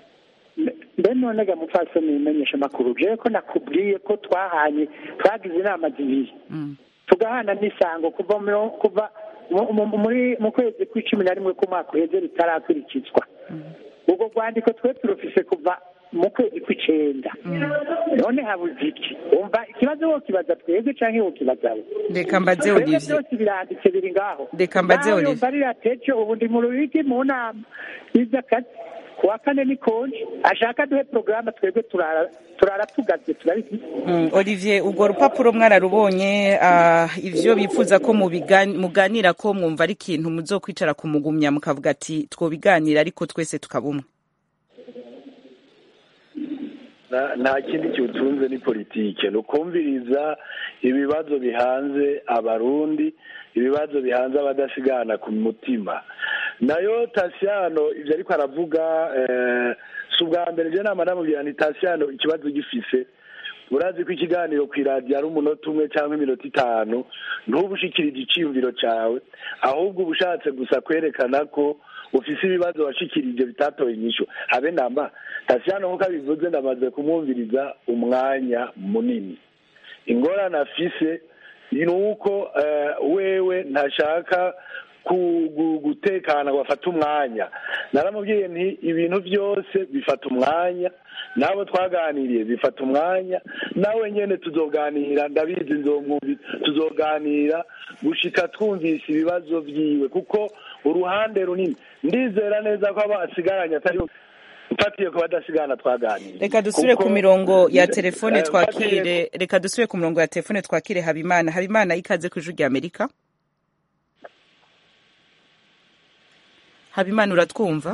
mbe none ga mupfasoni bimenyesha amakuru jewe ko nakubwiye ko twahanye twagize inama zibiri Mm. tugahana n'isango kuva mu- kuva mu- mu- muri mu kwezi kw'icumi na rimwe k'umwaka uheze ritarakurikizwa ubwo rwandiko twe turufise kuva mu kwezi kw'icenda none habuze iki wumva ikibazo wo kibaza twebwe canke wo kibaza we reka mbaze twebwe olivier byose biranditse biri ngaho Reka mbaze Nawe Olivier. yumva ririya teco ubu ndi mu rubiki mu nama y'izakazi ku wa kane ni konje ashaka duhe porogaramu twebwe turara turara tugaze turabifise Mm, Olivier urwo rupapuro mwararubonye ah, ivyo bifuza ko mubigan- muganira ko mwumva ari ikintu muzokwicara kumugumya mukavuga ati twobiganira ariko twese tukabumwe Na- nta kindi kiwutunze ni politike ni ukumviriza ibibazo bihanze abarundi ibibazo bihanze abadasigana ku mutima nayo tasiyano ibyo ariko aravuga eh, si ubwa mbere je nama namubwira ni tasiyano ikibazo gifise urazi ko ikiganiro ku iradiyo ari umunota umwe cyangwa iminota itanu ntuba ushikirije iciyumviro cyawe ahubwo uba ushatse gusa kwerekana ko ufise ibibazo washikirije bitatoye inyishu habe namba tasiyano nk'uko abivuze ndamaze kumwumviriza umwanya munini ingorane afise ni uko eh, wewe ntashaka ku- gu- gutekana ngo afate umwanya naramubwiye nti ibintu byose bifata umwanya n'abo twaganiriye bifata umwanya nawe nyene tuzoganira ndabizi nzomwumvi tuzoganira gushika twumvise ibibazo vyiwe kuko uruhande runini ndizera neza ko abo asigaranye atari mfatiye ku badasigana twaganiriye reka dusubire ku Kuko- mirongo ya telefone Eh, mfatiye twakire reka dusubire ku mirongo ya telefone twakire habimana habimana ikaze ku ijwi rya amerika habimana uratwumva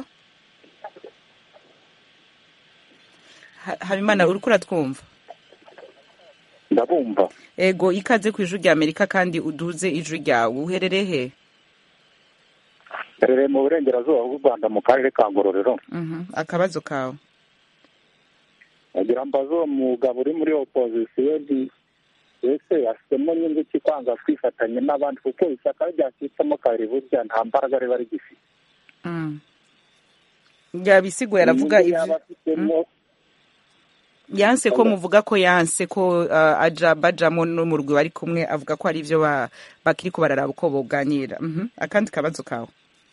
Ha- habimana uriko uratwumva ndabumva ego ikaze ku ijwi rya amerika kandi uduze ijwi ryawe uherereye he rereye mu burengerazuba bw'u rwanda mu karere ka ngororero Mhm, akabazo kawe agira mbaza uwo mugabo uri muri opozisiyo nti ese afitemo nyungu ki kwanga kwifatanya n'abandi kuko ishyaka ryacitsemo kabiri burya nta mbaraga riba rigifite Mm. yabisiguye aravuga Inyungu yaba ivyo afitemo yanse ko Oya. muvuga ko yanse ko uh, aja bajamo n'umurwi bari kumwe avuga ko ari ivyo ba- bakiriko bararaba uko boganira Mhm. akandi kabazo kawe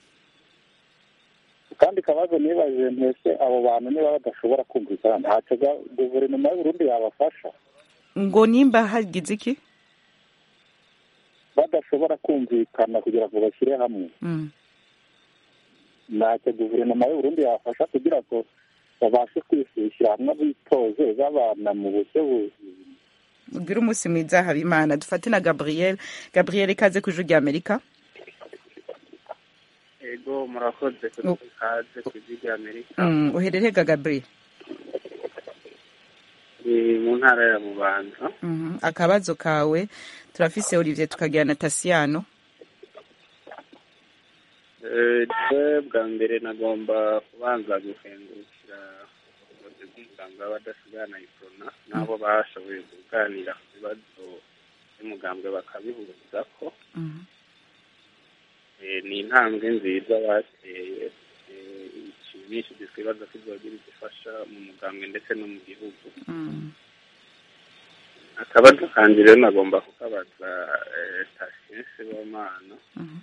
kandi kabazo nibajije ntese abo bantu niba badashobora kumvikana ntacyo ga- guverinoma y'u Burundi yabafasha ngo nimba hagize iki badashobora kumvikana kugira ngo bashyire hamwe Mm. ntacyo guverinoma y'u Burundi yabafasha kugira ngo babashe kwishyira hamwe bitoze babana mu buryo bu- ugire umunsi mwiza habimana dufate na gabriel gabriel ikaze ku ijwi rya amerika ego murakoze kuri Oh. ikaze ku ijwi rya amerika Mm, uherereye ga gabriel ni mu ntara ya bubanza Mhm. akabazo kawe turafise olivier tukagira na tasiyano Eh, twe bwa mbere nagomba kubanza gukengurukira ubuyobozi bw'umuganga w'abadasigana iprona n'abo bashoboye kuganira ku bibazo by'umugambwe bakabihuza ko Mhm. Eh, ni intambwe nziza bateye eh, ishimishije twibaza ko izogira igifasha mu mugambwe ndetse no mu gihugu Mm. akabazo kanje rero nagomba kukabaza eh, Tasiense Sibomana Mhm.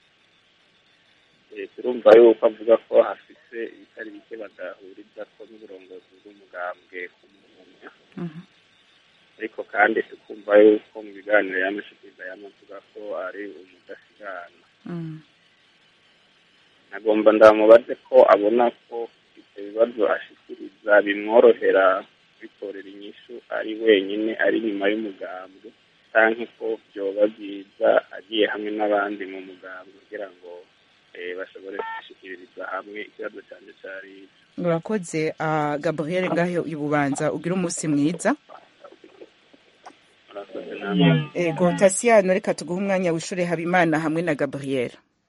Eh, turumva yuko avuga ko hafise ibitari bike badahuriza ko n'uburongozi bw'umugambwe kumumenya Mhm. ariko kandi tukumva yuko mu biganiro yamushikiriza yamavuga ko ari umudasigana Mm. nagomba ndamubaze ko abona ko ibyo bibazo ashikiriza bimworohera bitorera inyishu ari wenyine ari inyuma y'umugambwe canke ko vyoba byiza agiye hamwe n'abandi mu mugambwe kugira ngo eh, bashobore gushikiririza hamwe ikibazo canje cari ico urakoze uh, gabriel ngaho ibubanza ugire umunsi mwiza murakoze namwe ego tasiyano reka tuguhe umwanya wishure habimana hamwe na gabriel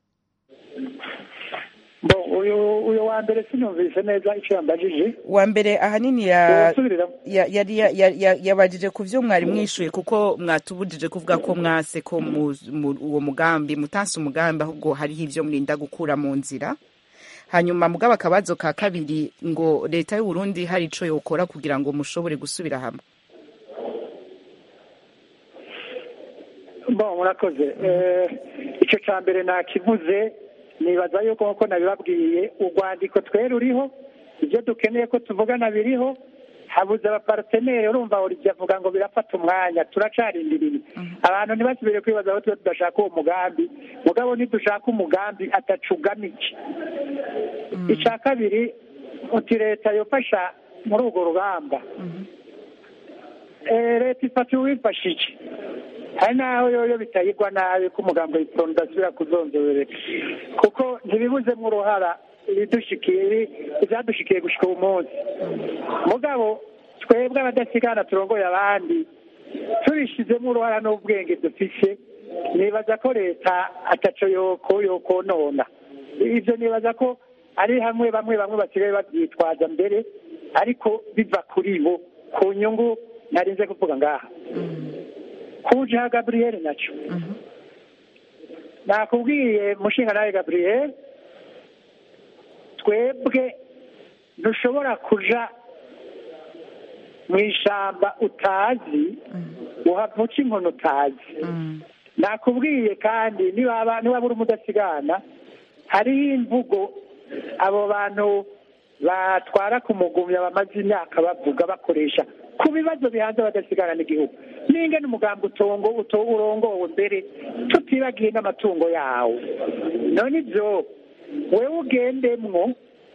bo uyu uyu wa mbere sinumvise neza icyo yambajije wa mbere ahanini ya Wosubirira? ya- yari ya- ya- ya- yabajije ku vyo mwari mwishuye kuko mwatubujije kuvuga ko mwase ko mu- mu- uwo mugambi mutanse umugambi ahubwo hariho ivyo murinda gukura mu nzira hanyuma mugabo akabazo ka kabiri ngo leta y'u Burundi hari ico yokora kugira ngo mushobore gusubira hamwe bo murakoze Eh, icyo cya mbere nakivuze nibaza yuko nk'uko nabibabwiye urwandiko twe ruriho ibyo dukeneye ko tuvugana biriho habuze abaparteneri urumva olivier avuga ngo birafata umwanya turacarindiriye abantu ntibasubire kwibaza aho tuba tudashaka uwo mugambi mugabo nidushaka umugambi atacugamike icya kabiri uti leta yofasha muri urwo rugamba Eh, leta ifata uwifashije hari n'aho yoyo bitayigwa nabi ko umugambi w'ipironi udasubira kuzonzorereka kuko ntibibuzemo uruhara ibidushikiye ibyadushikiye gushyika uyu munsi mugabo twebwe abadasigana turongoye abandi tubishyizemo uruhara n'ubwenge dufise nibaza ko leta ataco yoko yokonona ibyo nibaza ko ari hamwe bamwe bamwe basigaye babyitwaza mbere ariko biva kuri bo ku nyungu narinze kuvuga ngaha kuja gabriel nacyo nakubwiye mushinga nawe gabriel twebwe ntushobora kuja mu ishyamba utazi uhava uca inkono utazi nakubwiye kandi niba niba uri umudasigana hariho imvugo abo bantu batwara ku mugumya bamaze imyaka bavuga bakoresha ku bibazo bihanze abadasigana n'igihugu n'ingene umugambi utongo uto- urongowe mbere tutibagiye n'amatungo yawo none ibyo wewe ugendemwo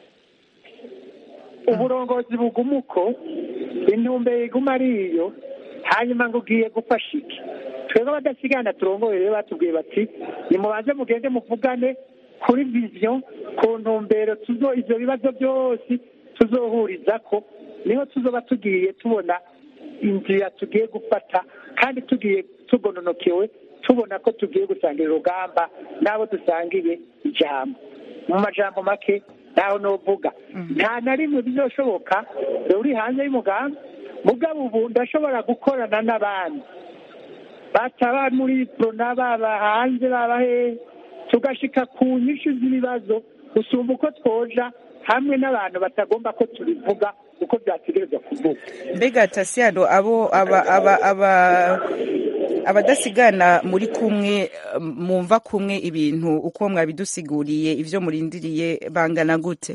uburongozi buguma uko intumbero iguma ari iyo hanyuma ngo ugiye gufasha iki twebwe abadasigana turongoye rero batubwiye bati nimubanze mugende muvugane kuri viziyo ku ntumbero tuzo ibyo bibazo byose tuzohuriza ko niho tuzoba tugiye tubona inzira tugiye gufata kandi tugiye tugononokewe tubona ko tugiye gusangira urugamba n'abo dusangiye ijambo mu majambo make ntaho novuga nta na rimwe bizoshoboka uri hanze y'umugambi mugabo ubu ndashobora gukorana n'abandi bataba muri prona baba hanze baba hehe tugashika ku nyinshi z'ibibazo gusumba uko twoja hamwe n'abantu batagomba ko tubivuga uko byategerezwa kuvuga mbega tasiyano abo aba aba aba abadasigana muri kumwe mwumva kumwe ibintu uko mwabidusiguriye ibyo murindiriye bangana gute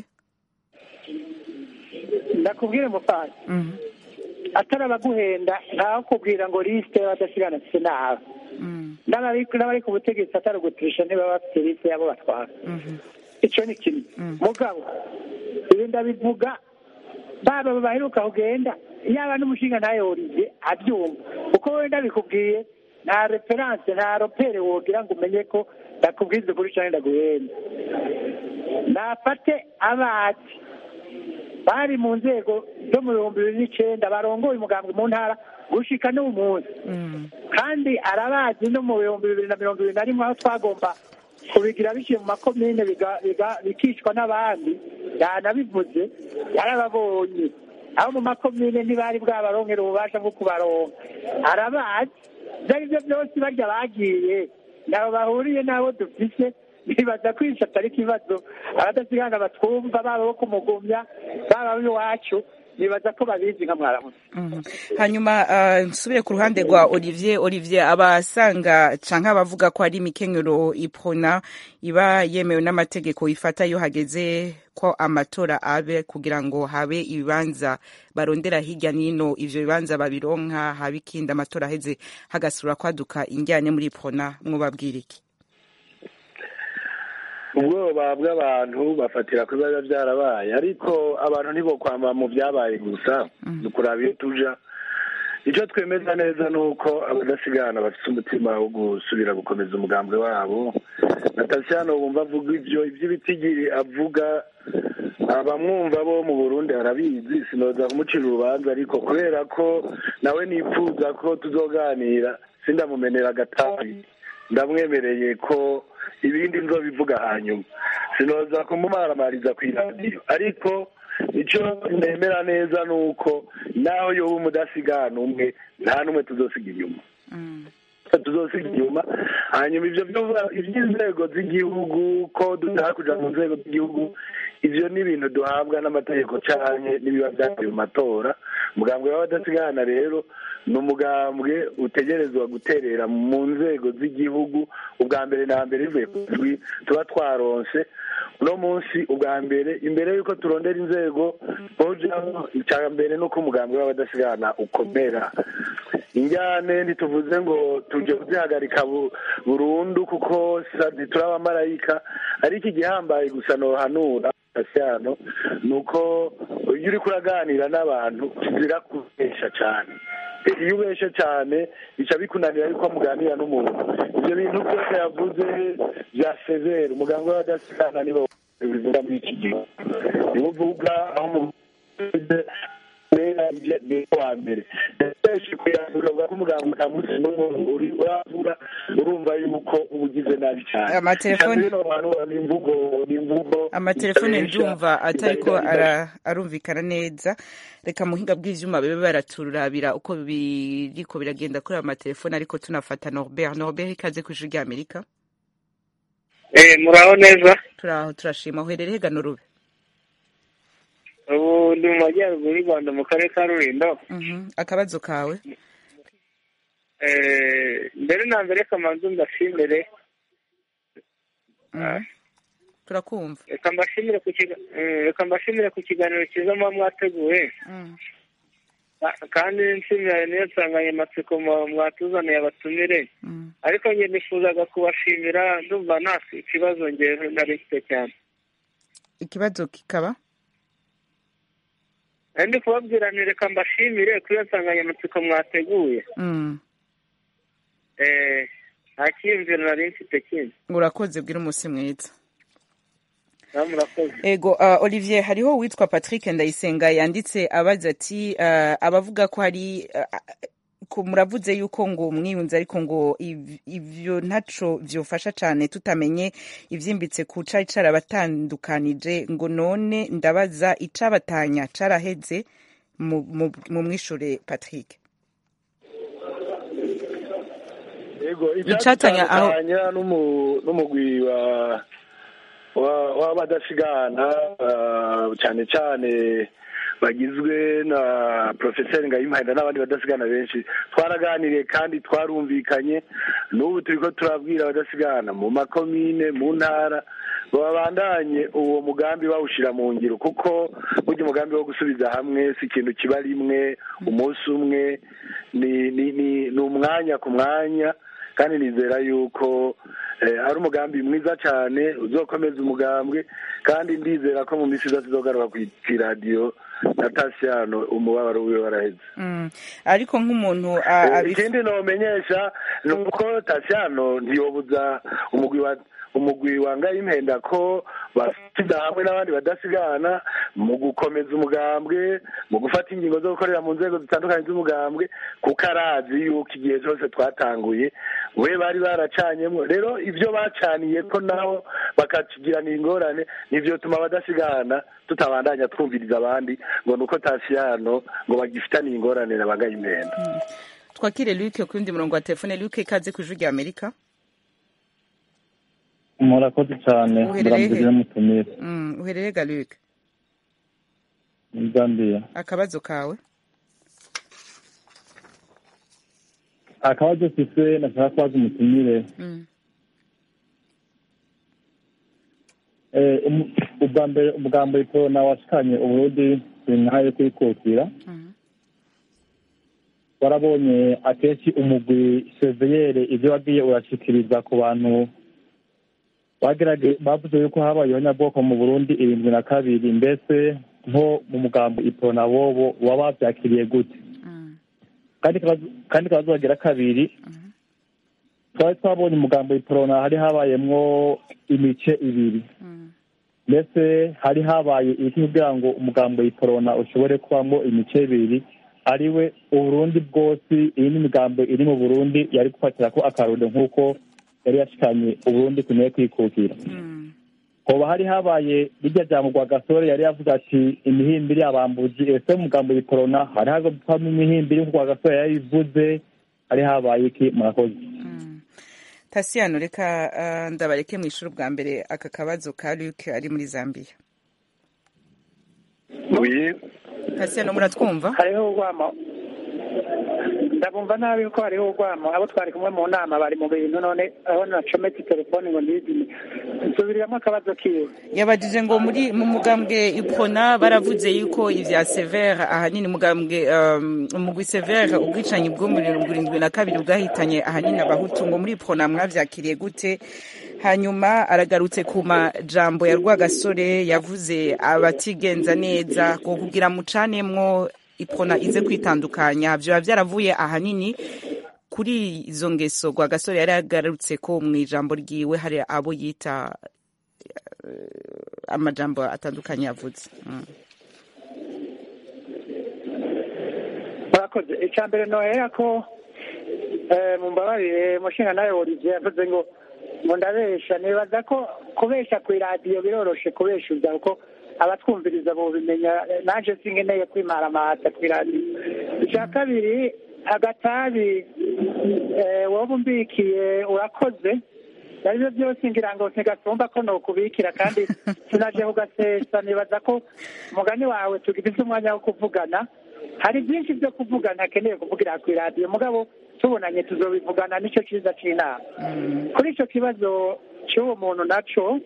ndakubwire mufasi atari abaguhenda ntaho kubwira ngo lisite y'abadasigana se nabi n'abari n'abari ku butegetsi atari uguturisha niba bafite lisite yabo batwara icyo ni kimwe mugabo ibi ndabivuga baba baheruka kugenda yaba n'umushinga ntayorize abyumva uko wenda bikubwiye nta referanse nta ropere wogira ngo umenye ko ndakubwiza ukuri cyangwa ndaguhenda nafate abazi bari mu nzego zo mu bihumbi bibiri n'icyenda barongoye umugambwe mu ntara gushika n'ubu munsi kandi arabazi no mu bihumbi bibiri na mirongo ibiri na rimwe aho twagomba kubigira biciye mu makomine biga- biga- bikicwa n'abandi yanabivuze yarababonye aho mu makomine ntibari bwabaronkera ububasha bwo kubaronka arabazi ibyo ari byo byose barya bagiye nabo bahuriye n'abo dufise bibaza kwica atari ikibazo abadasigana batwumva baba bo kumugumya baba iwacu nibaza ko babizi nka mwaramutse hanyuma ah, nsubire ku ruhande rwa olivier olivier abasanga canke abavuga ko ari imikenyero ipona iba yemewe n'amategeko ifata iyo hageze ko amatora abe kugira ngo habe ibibanza barondera hirya n'ino ivyo bibanza babironka habe ikindi amatora aheze hagasubira kwaduka injyane muri ipona mwubabwira iki ubwoba bw'abantu bafatira ku biba byarabaye ariko abantu ntibokwama mu byabaye gusa ni ukuraba iyo tuja icyo twemeza neza ni uko abadasigana bafite umutima wo gusubira gukomeza umugambwe wabo natasiyano wumva avuga ibyo iby'ibitigiri avuga abamwumva bo mu burundi arabizi sinoza kumucira urubanza ariko kubera ko nawe nifuza ko tuzoganira sindamumenera agatabi ndamwemereye ko ibindi nzobivuga hanyuma sinoza kumumaramariza ku iradiyo ariko icyo nemera neza ni uko naho yoba umudasigana umwe nta n'umwe tuzosiga inyuma tuzosiga inyuma hanyuma ibyo byo- iby'inzego z'igihugu ko dushaka kuja mu nzego z'igihugu ivyo ni ibintu duhabwa n'amategeko canke n'ibiba vyavuye mu matora umugambwe w'abadasigana rero ni umugambwe utegerezwa guterera mu nzego z'igihugu ubwa mbere na mbere bivuye ku majwi tuba twaronse uno munsi ubwa mbere imbere y'uko turondera inzego tujamo icya mbere ni uko umugambwe w'abadasigana ukomera injyane ntituvuze ngo tujye kuzihagarika bu- burundu kuko sa- ntiturabamarayika ariko igihambaye gusa nohanura tasiyano ni uko iyo uriko uraganira n'abantu kizira kubesha cyane iyo ubeshe cyane bica bikunanira yuko muganira n'umuntu ibyo bintu byose yavuze bya severe umuganga w'abadasigana nibo bivuga muri iki gihe nibo uvuga aho mu ni wa mbere benshi kuyandura uvuga ko umuganga utamusi n'umuntu uri uravuga urumva yuko uba ugize nabi cyane Amatelefone- Kandi bino bantu ni imvugo ni imvugo amatelefone zibesha, ndumva atariko zidahita- ara- arumvikana neza reka muhinga bw'ivyuma bibe baraturabira uko biriko biragenda kuri ayo matelefone ariko tunafata norbert norbert ikaze ku ijwi ry'amerika Eh, muraho neza turaho turashima uherereye hega n'urube ubu ndi mu majyaruguru y'u rwanda mu karere ka rulindo Mhm. akabazo kawe Eh, mbere na mbere kamanzu ndashimire Mhm. turakumva reka mbashimire ku kiga- eh, reka mbashimire ku kiganiro cyiza muba mwateguye Mm. Ka- kandi nshimira niyo nsanganyamatsiko mwa- mwatuzaniye abatumire Mm. ariko njye nifuzaga kubashimira ndumva nta ikibazo ngewe nari mfite cyane ikibazo kikaba Eh, ndi kubabwira nti reka mbashimire kuri iyo nsanganyamatsiko mwateguye Mm. Eh, nta cyiyumviro nari mfite kindi urakoze bwira umunsi mwiza nawe murakoze ego uh, olivier hariho uwitwa patrick ndayisenga yanditse abaza ati uh, abavuga ko hari uh, ko muravuze yuko ngo mwiyunze ariko ngo iv- ivyo ntaco vyofasha cane tutamenye ivyimbitse ku cari carabatandukanije ngo none ndabaza icabatanya caraheze mu mu- mu mwishure patrick yego Icatanya aho- icyatanya n'umu- n'umugwi wa wa- w'abadasigana ah, cyane cyane bagizwe na porofeseri ngayimuhenda n'abandi badasigana benshi twaraganiriye kandi twarumvikanye n'ubu turi ko turabwira abadasigana mu makomine mu ntara babandanye uwo mugambi bawushyira mu ngiro kuko burya umugambi wo gusubiza hamwe si ikintu kiba rimwe umunsi umwe ni ni ni ni umwanya ku mwanya kandi nizera yuko eh, ari umugambi mwiza cyane uzokomeza umugambwe kandi ndizera ko mu minsi iza tuzogaruka ku iradiyo na tasiyano umubabaro wiwe waraheze mm. ariko nk'umuntu uh, Eh, abif- ikindi nomenyesha ni uko tasiyano ntiyobuza umugwi wa umugwi wangaye impenda ko basida hamwe n'abandi badasigana mu gukomeza umugambwe mu gufata ingingo zo gukorera mu nzego zitandukanye z'umugambwe kuko arazi yuko igihe cyose twatanguye we bari baracanyemo rero ibyo bacaniye ko nabo bakatugirana ingorane nivyo tuma abadasigana tutabandanya twumviriza abandi ngo ni uko tasiyano ngo bagifitaniye ingorane na bangaye impenda twakire luke ku yundi murongo wa telefone luke ikaze ku ijwi rya amerika murakoze cyane Uherereye he? murambirira mutumire mm. uherereye ga luke muri zambiya akabazo kawe akabazo mfise nashaka kubaza umutumire mm. Eh, umu- ubwa mbere ubwa mbere korona washikanye uburundi ntayo kwikukira warabonye akenshi umugwi seviyere ibyo wagiye urashikiriza ku bantu bagerage bavuze yuko habayeho nyabwoko mu burundi irindwi na kabiri mbese nko mu mugambo iporona bobo waba wabyakiriye gute kandi akabazo- kandi akabazo bagira kabiri twari twabonye umugambo iporona hari habayemwo imice ibiri mbese hari habaye iki kugira ngo umugambo iporona ushobore kubamo imice ibiri ariwe uburundi bwose iyi ni imigambo iri mu burundi yari gufatira ko akarundo nk'uko yari yashikanye uburundi kuneye kwikukira hoba hari habaye rirya jambo rwa gasore yari yavuga ati imihimbiri abambuzi ese umugambo iporona hari havamo imihimbiri nk'uko rwa gasore yari yivuze hari habaye iki murakoze tasiyano reka uh, ndabareke mu ishuri bwa mbere aka kabazo ka luke ari muri zambia tasiyano muratwumva hariho urwamo ndabumva nabi kuko hariho urwamo abo twari kumwe mu nama bari mu bintu none aho nacometse telefone ngo ndizime nsubiriramo akabazo kiwe yabajije ngo muri mu mugambwe ipona baravuze yuko ivya severe ahanini mugambwe um, umugwi severe ubwicanyi bwo muri mirongo irindwi na kabiri bwahitanye ahanini abahutu ngo muri ipona mwavyakiriye gute hanyuma aragarutse ku majambo ya rwagasore yavuze abatigenza neza ngo kugira mucanemwo ipona ize kwitandukanya vyoba vyaravuye ahanini kuri izo ngeso rwagasore yari yagarutse ko mu ijambo ryiwe hari abo yita eh, amajambo atandukanye yavuze Mm. murakoze icya mbere nohera ko eh, mumbabarire mushinga nawe olivier yavuze ngo ngo ndabesha nibaza ko kubesha ku iradiyo biroroshe kubeshuza kuko abatwumviriza bobimenya eh, naje sinkeneye kwimaramata ku iradiyo icya kabiri agatabi eh, wowe umbikiye urakoze aribyo byose ngira ngo ntigasumba ko nokubikira kandi sinaje kugasesa nibaza ko umugani wawe tugifise umwanya wo kuvugana hari byinshi byo kuvugana akeneye kuvugira ku iradiyo mugabo tubonanye tuzobivugana nicyo cyiza cy'inama kuri icyo kibazo cy'uwo muntu naco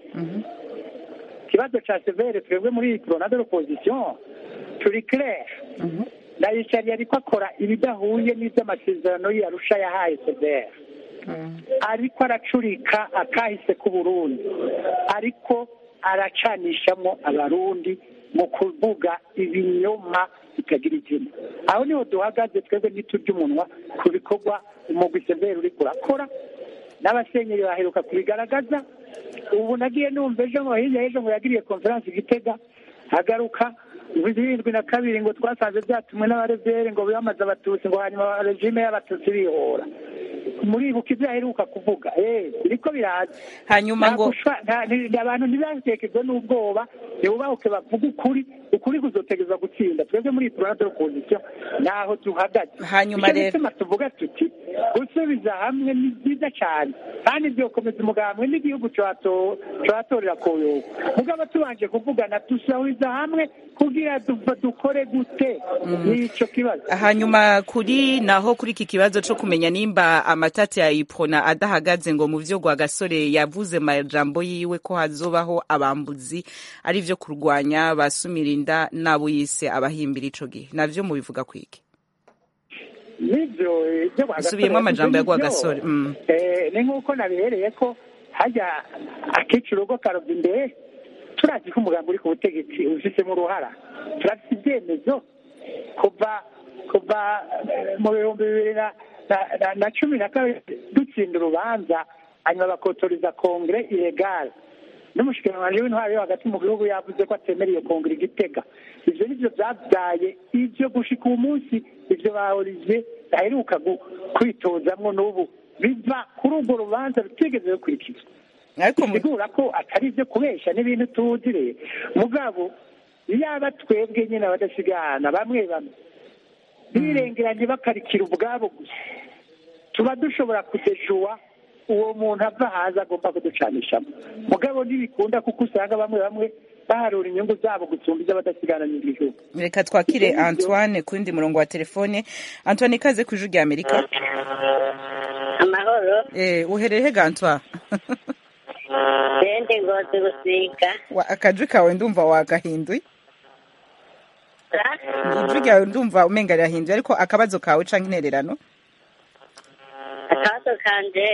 ikibazo cya severe twebwe muri iyi koronade opozisiyo turi claire ndayicariye ariko akora ibidahuye n'iby'amasezerano yarusha yahaye severe ariko aracurika akahise k'uburundi ariko aracanishamo abarundi mu kuvuga ibinyoma bitagira izina aho niho duhagaze twebwe ntiturya umunwa ku bikorwa umugwi severe uri kurakora n'abasenyeri baheruka kubigaragaza ubu nagiye numva ejo ngo hirya y'ejo ngo yagiriye konferansi igitega agaruka birindwi na kabiri ngo twasanze byatumwe n'abareveri ngo biyamaze abatutsi ngo hanyuma regime y'abatutsi bihora muribuka ibyo aheruka kuvuga eh biriko biraza hanyuma ngo abantu ntibatekerwe n'ubwoba ntibubahuke bavuga ukuri ukuri kuzotegereza gutsinda twebwe muri turana opposition naho duhagaze hanyuma rero bituma tuvuga tuti gusubiza hamwe ni byiza cyane kandi byokomeza umugambwe n'igihugu cyatorera koyoka mugabo tubanje kuvugana dusahuriza hamwe kugira dukore gute n'icyo kibazo hanyuma kuri naho kuri iki kibazo cyo kumenya nimba amatati ya ipona adahagaze ngo mu byo gasore yavuze majambo yiwe ko hazobaho abambuzi ari byo kurwanya basumira inda n'abo yise abahimbira ico gihe navyo mubivuga kwiki nibyo ibyo usubiyemo amajambo ya gasore ni nk'uko nabihereye ko hajya akica urugo karova imbere turazi ko umugambi uri ku butegetsi ufisemo uruhara turafite ibyemezo kuva kuva mu bihumbi bibiri na cumi na kabiri dutsinda urubanza hanyuma bakotoreza kongere iregare n'umushikiranganji w'intwari yo hagati mu gihugu yavuze ko atemera iyo kongere igitega ibyo nibyo byabyaye ibyo gushika uwo munsi ibyo bahorije baheruka kwitozamwo n'ubu biva kuri urwo rubanza rutigeze rukurikizwa bisigura ko atari ibyo kubesha n'ibintu tuzire mugabo yaba twebwe nyine abadasigana bamwe bamwe birengeranye bakarikira ubwabo gusa tuba dushobora kudejuwa uwo muntu ava hanze agomba kuducanishamo mugabo ntibikunda kuko usanga bamwe bamwe baharura inyungu zabo gusumba iz'abadasigana n'igihugu reka twakire antoine ku wundi murongo wa telefone antoine ikaze ku ijwi rya amerika amahoro eh uhereye hega antoine sende ngozi gusiga akajwi kawe ndumva wagahinduye ijwi ryawe ndumva umenga rirahinduye ariko akabazo kawe canke intererano akabazo kanje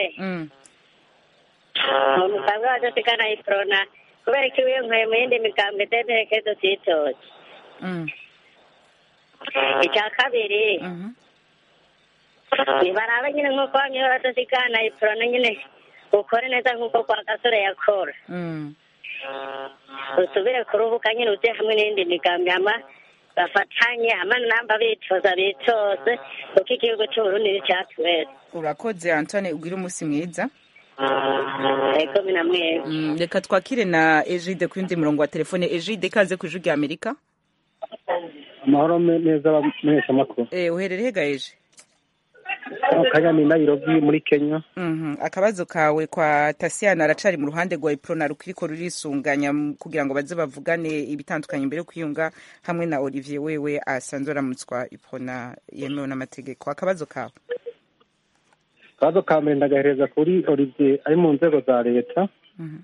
mu mugambwe w'abadasigana iprona kubera ko iyo nkuye mu yindi migambwe dedekezo titoje icya kabiri nibaraba nyine nk'uko bamwe b'abadasigana iprona nyine ukore neza nk'uko kwa gasore yakora usubire ku rubuga nyine uje hamwe n'iyindi migambi hama bafatanye hama namba bitoza bitoze kuko igihugu cy'uburundi ni cyacu wese urakoze antone ugire umunsi mwiza ego mina mwebwe Mm, reka twakire na ejide ku yundi murongo wa telefone ejide ikaze ku ijwi rya amerika amahoro me- neza abamenyesha amakuru eh uherereye ga eje kanya ni nairobi muri kenya Mhm. akabazo kawe kwa tasiyana aracari mu ruhande rwa iprona rukiriko rurisunganya mu- kugira ngo baze bavugane ibitandukanye imbere yo kwiyunga hamwe na olivier wewe asanzwe aramutswa iprona yemewe n'amategeko akabazo kawe akabazo ka mbere ndagahereza kuri olivier ari mu nzego za leta Mhm.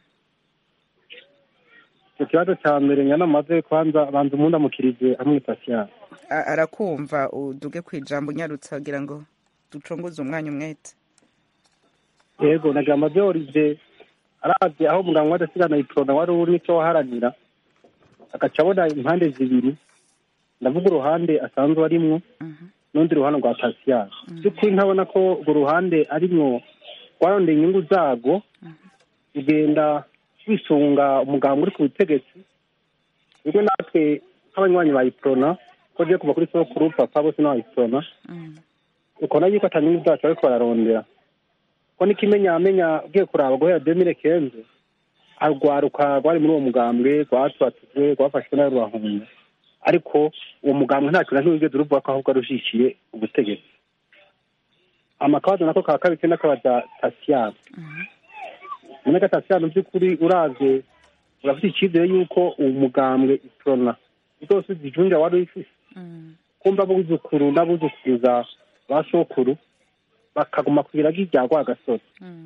icyo kibazo cya mbere nyanamaze kwanza banza umundamukirize amwita siyana A- arakumva uduge ku ijambo unyarutse agira ngo ducongoze umwanya umwete yego nagira amaze olivier arazi aho umuganga w'adasigana iprona wari uri nicyo waharanira agaca abona impande zibiri ndavuga uruhande asanzwe arimwo n'urundi ruhande rwa tasiyana by'ukuri ntabona ko urwo ruhande arimwo rwarondeye inyungu zarwo ugenda wisunga umuganga uri ku butegetsi ubwo natwe nk'abanywanyi ba iprona ko ugiye kuva kuri sokuru papa bose n'abayiprona ukabona yuko ata nyungu zacu bariko bararondera ko n'ikimenyamenya ugiye kuraba guhera demire kenze arwaruka rwari muri uwo mugambwe rwatwatijwe rwafashwe nawe rurahunga ariko uwo mugambwe nta kintu na kimwe wigeze uruvuga ko ahubwo arushikiye ubutegetsi amakabazo nako ka kabiri kenda kabaza tasiyana muri gatatu by'ukuri uravye urafite icyizere y'uko uwo mugambwe iprona zose zijunja wari uyifise kumva abuzukuru n'abuzukuruza ba sokuru bakaguma ku biragi rya rwagasore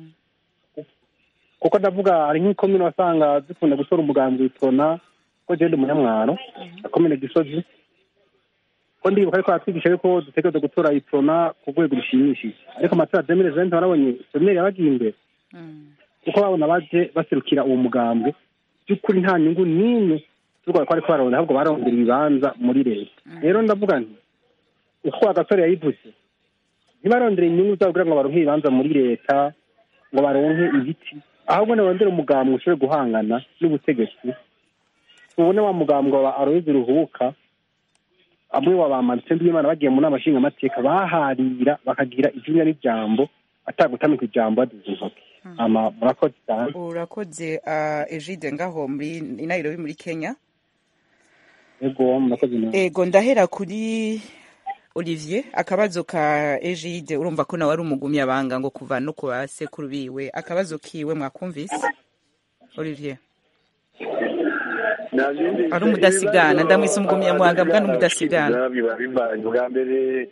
kuko ndavuga hari nk'ikomine wasanga zikunda gutora umugambi w'iprona ko jende umunyamwaro akomine gisozi ko ndibuka ariko aratwigisha yuko dutegereza gutora iprona ku rwego rushimishije ariko amatora ya demire zente warabonye semeri yabagiye imbere kuko babona baje baserukira uwo mugambwe by'ukuri nta nyungu n'imwe turwara ko ariko bararondera ahubwo barondera ibibanza muri leta rero ndavuga nti uko agasore yayivuze ntibarondere inyungu zabo kugira ngo baronke ibibanza muri leta ngo baronke ibiti ahubwo nibarondere umugambwe ushobore guhangana n'ubutegetsi tubone wa mugambwe wa aroyizi ruhuka amwe wa ba martin bw'imana bagiye mu nama nshingamateka baharira bakagira ijunya n'ijambo atagutamika ijambo baduze intoki ama murakoze cyane urakoze uh, egide ngaho muri i nairobi muri kenya ego murakoze nawe ego ndahera kuri olivier akabazo ka egide urumva ko nawe ari umugumyabanga ngo kuva no ku basekuru biwe akabazo kiwe mwakumvise olivier ari umudasigana ndamwise umugumyamwanga bwa n'umudasigana biba bivanye bwa mbere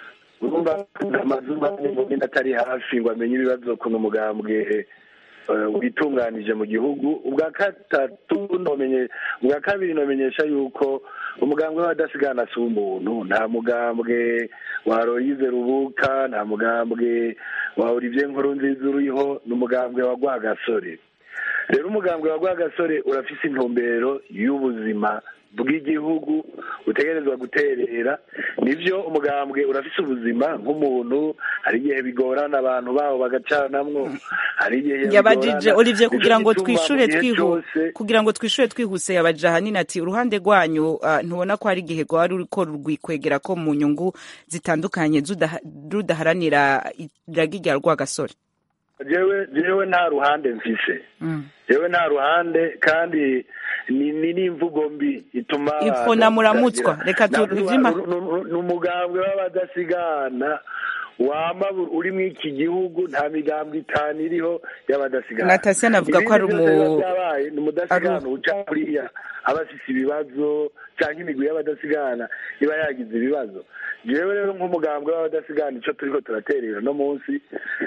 urumva amazina y'umuntu atari hafi ngo amenye ibibazo ukuntu umugambwe witunganije mu gihugu ubwa gatatu nomenye ubwa kabiri nomenyesha yuko umugambwe w'abadasigana si umuntu nta mugambwe wa royize rubuka nta mugambwe wa olivier nkuru nziza uriho ni umugambwe wa rwagasore rero umugambwe wa rwagasore urafise intumbero y'ubuzima bw'igihugu utegerezwa guterera nibyo umugambwe urafise ubuzima nk'umuntu hari igihe bigorana abantu babo bagacanamwo hari igihe yabajije olivier kugira ngo twishure twihu kugira ngo twishure twihuse yabaje ahanini ati uruhande rwanyu uh, ntubona ko hari igihe rwari ruriko rwikwegera ko mu nyungu zitandukanye rudaharanira iragi rya rwagasore jewe jewe nta ruhande mfise jewe nta ruhande kandi ni ni n'imvugo mbi ituma ipfuna muramutswa reka tuvyima ni umugambwe w'abadasigana wama uri mu iki gihugu nta migambwe itanu iriho y'abadasigana natasiya navuga ko ari umu ni umudasigana uca kuriya aba afise ibibazo cyangwa imigwi y'abadasigana iba yagize ibibazo jewe rero nk'umugambwe w'abadasigana icyo turiko turaterera no munsi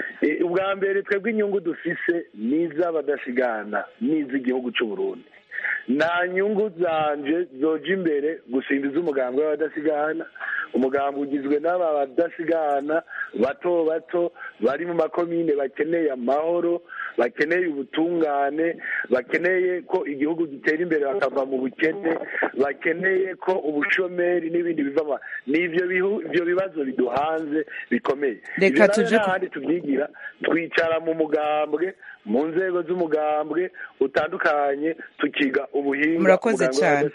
ubwa mbere twebwe inyungu dufise n'iz'abadasigana n'iz'igihugu cy'u Burundi nta nyungu zanje zoja imbere gusimba iz'umugambwe w'abadasigana umugambwe ugizwe n'aba badasigana bato bato bari mu makomine bakeneye amahoro bakeneye ubutungane bakeneye ko igihugu gitera imbere bakava mu bukene bakeneye ko ubushomeri n'ibindi bivamo n'ibyo ibyo bibazo biduhanze bikomeye reka tuje n'ahandi tubyigira twicara mu mugambwe mu nzego z'umugambwe utandukanye tukiga ubuhinga murakoze cyane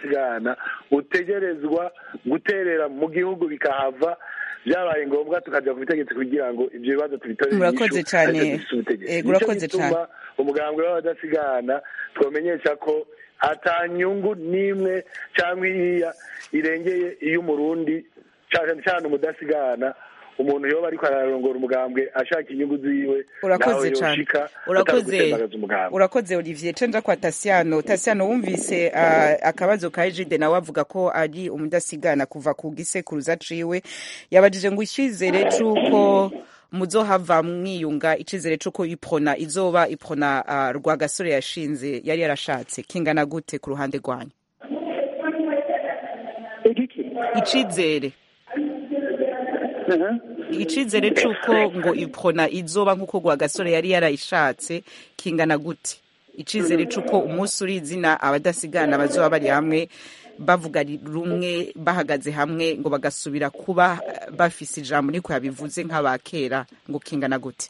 utegerezwa guterera mu gihugu bikahava byabaye ngombwa tukajya ku butegetsi kugira ngo ibyo bibazo tubitorere murakoze cyane urakoze cyane umugambwe w'abadasigana twamenyesha ko atanyungu n'imwe cyangwa iriya irengeye iy'umurundi cyane cyane umudasigana umuntu yoba ariko ararongora umugambwe ashaka inyungu ziwe urakoze cyane urakoze urakoze olivier cenja kwa tasiano tasiano wumvise uh, akabazo ka ejide nawe avuga ko ari umudasigana kuva ku gisekuruza aciwe yabajije ngo icyizere c'uko muzohava mwiyunga icizere c'uko iprona izoba iprona uh, rwagasore yashinze yari yarashatse kingana gute ku ruhande rwanyu icizere icizere c'uko ngo iprona izoba nk'uko rwagasore yari yarayishatse kingana gute icizere c'uko umunsi uri izina abadasigana bazoba bari hamwe bavuga rumwe bahagaze hamwe ngo bagasubira kuba bafise ijambo niko yabivuze nk'abakera ngo kingana gute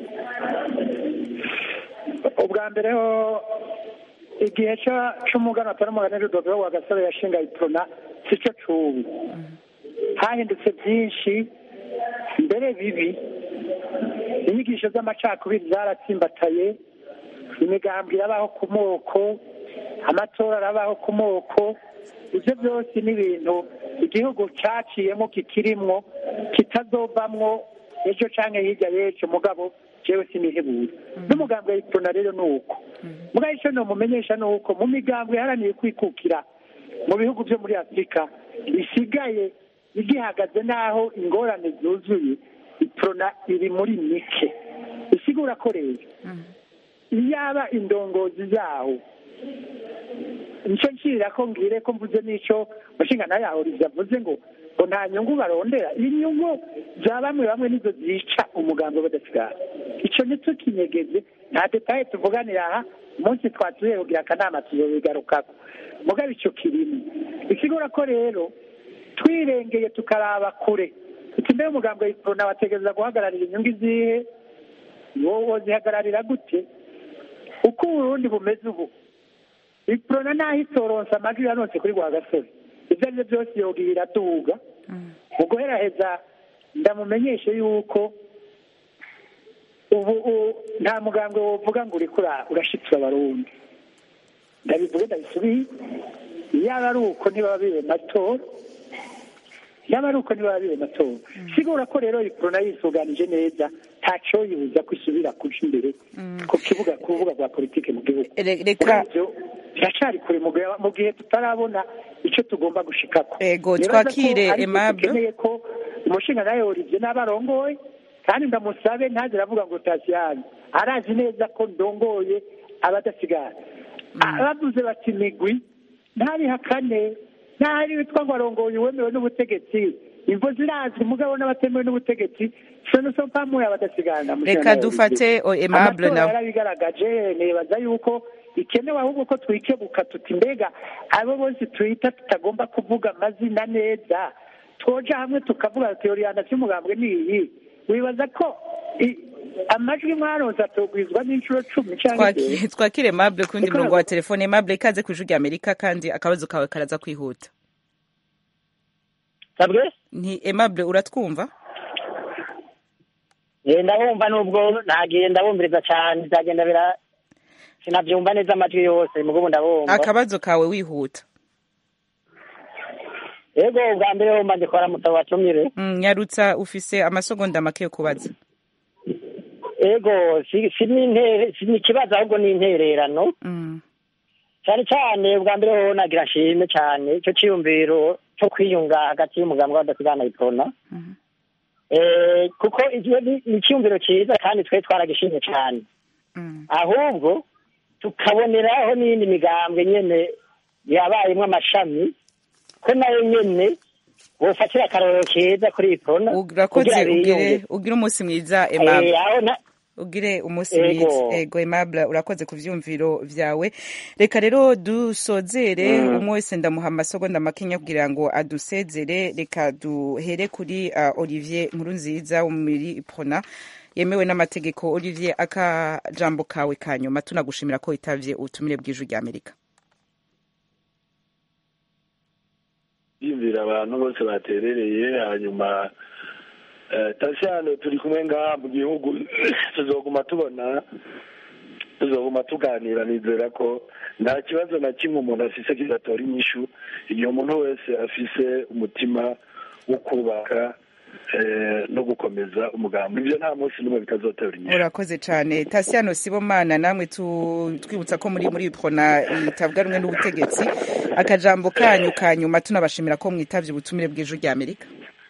ubwa mbere ho igihe c'umugana atari umugani rudodo wa gasore yashinga iprona sico cubi hahindutse byinshi mbere bibi inyigisho z'amacakubiri zaratsimbataye imigambwe irabaho ku moko amatora arabaho ku moko ibyo byose ni ibintu igihugu cyaciyemo kikirimwo kitazovamwo ejo cyangwa hirya y'ejo mugabo jewe sinihebura n'umugambwe wa iprona rero ni uko mugabo icyo nomumenyesha ni uko mu migambwe iharaniye kwikukira mu bihugu byo muri afurika isigaye igihagaze n'aho ingorane zuzuye iprona iri muri mike isigura ko rero iyaba indongozi zawo nicyo nshyirira ko mbwire ko mvuze n'icyo mushinga nawe yahuriza avuze ngo ngo nta nyungu barondera inyungu za bamwe bamwe nizo zica umugambi badasigara icyo ntitukinyegeze nta detaye tuvuganira aha umunsi twatuye kugira akanama tuzobigarukako mugabo icyo kirimo bisigura ko rero twirengeye tukaraba kure uti mbere umugambi wa iprona wategereza guhagararira inyungu izihe wowe zihagararira gute uko uburundi bumeze ubu iprona naho itoronsa amajwi yanonse kuri gasore ibyo ari byo byose yoga iraduga mu guheraheza ndamumenyeshe yuko ubu nta muganga wovuga ngo uri urashitse abarundi ndabivuge ndabisubiye yaba ari uko ntibaba bibe matora yaba ari uko ntibaba bibe matora sigura ko rero iprona yisuganije neza ntacyo yibuza ko isubira kuja imbere ku kibuga ku rubuga rwa politiki mu gihugu reka biracari kure mu gihe tutarabona icyo tugomba gushikako ego twakire aimable dukeneye ko umushinga nawe Olivier n'abarongoye kandi ndamusabe ntaze aravuga ngo tasiyani arazi neza ko ndongoye abadasigara bavuze bati migwi ntabihakane ntahari witwa ngo arongoye uwemewe n'ubutegetsi imvo zirazwi mugabo n'abatemewe n'ubutegetsi sono so mpamuye abadasigana reka dufate aimable nawe yarabigaragaje nibaza yuko bikenewe ahubwo ko twikebuka tuti mbega abo bose twita tutagomba kuvuga amazina neza twoja hamwe tukavuga teoriyana cy'umugambwe ni iyi wibaza ko amajwi mwaronse atogwizwa n'inshuro cumi cyangwa twakire mable kundi murongo wa telefone mable ikaze ku ijwi rya amerika kandi akabazo kawe karaza kwihuta sabwe ni aimable uratwumva ndabumva nubwo nagiye ndabumviriza cyane bizagenda bira sinabyumva neza amajwi yose mugubu ndabumva akabazo kawe wihuta yego ubwa mbere wumva ndikora mutabo watumire nyarutsa ufise amasegonda make yo kubaza yego si ni ikibazo ahubwo ni intererano cyane cyane ubwa mbere ho nagira nshime cyane icyo cyiyumviro cyo kwiyunga hagati y'umugambi w'abadasigana iprona kuko ni icyiyumviro cyiza kandi twe twaragishimye cyane ahubwo tukaboneraho n'iyindi migambwe nyine yabayemo amashami ko nayo nyine wofatira akarorero keza kuri iprona urakoze ugire ugire umunsi mwiza aimable ugire umunsi mwiza ego aimable urakoze ku vyumviro vyawe reka rero dusozere umwe wese ndamuha amasegonda makenya kugira ngo adusezere reka duhere kuri uh, olivier nkuru nziza wo muri iprona yemewe n'amategeko olivier akajambo kawe ka nyuma tunagushimira ko witavye ubutumire bw'ijwi rya amerika yumvira abantu bose baterereye hanyuma tasiyano turi kumwe ngaha mu gihugu tuzoguma tubona tuzoguma tuganira nizera ko nta kibazo na kimwe umuntu afise kidatora inyishu igihe umuntu wese afise umutima wo kubaka no gukomeza umugambi ibyo nta munsi n'umwe bitazotera inyishu urakoze cyane tasiyano sibomana namwe twibutsa ko muri muri prona itavuga rumwe n'ubutegetsi akajambo kanyu ka nyuma tunabashimira ko mwitavye ubutumire bw'ijwi rya amerika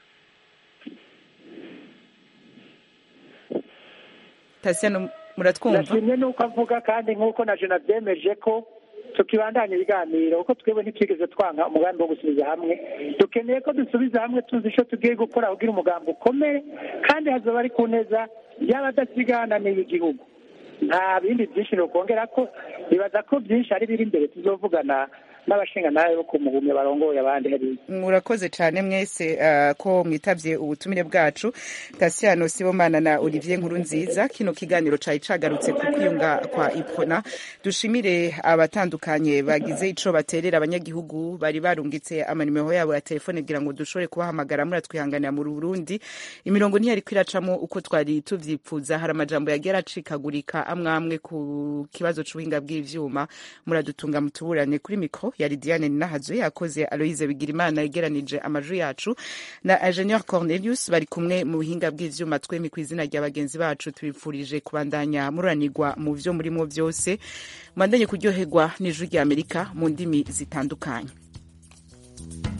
tasiyano muratwumva nashimye nuko avuga kandi nk'uko na jena byemeje ko tukibandanya ibiganiro kuko twebwe ntitwigeze twanga umugambi wo gusubiza hamwe dukeneye ko dusubiza hamwe tuzi icyo tugiye gukora kugira umugambi ukomeye kandi hazoba ari ku neza y'abadasigana n'igihugu nta bindi byinshi ni ukongera ko bibaza ko byinshi ari biri imbere tuzovugana n'abashinga nawe bo kumuhumya barongoye abandi hariya murakoze cyane mwese uh, ko mwitavye ubutumire bwacu Tasiano Sibomana na Olivier Nkuru nziza kino kiganiro cari cagarutse ku kwiyunga kwa Ipona dushimire abatandukanye bagize ico baterera abanyagihugu bari barungitse amanimero yabo ya telefone kugira ngo dushobore kubahamagara muratwihanganira mu Burundi imirongo ntiyari kwiracamo uko twari tuvyipfuza hari amajambo yagera acikagurika amwamwe ku kibazo c'ubuhinga bw'ivyuma muradutunga mutuburane kuri mikro yari diane ninahazo yakoze aloise bigirimana yegeranije amajwi yacu na ingenieur cornelius bari kumwe mu buhinga bw'ivyuma twemi ku izina rya bagenzi bacu tubipfurije kubandanya muranirwa mu vyo murimo vyose mubandanye kuryoherwa n'ijwi rya amerika mu ndimi zitandukanye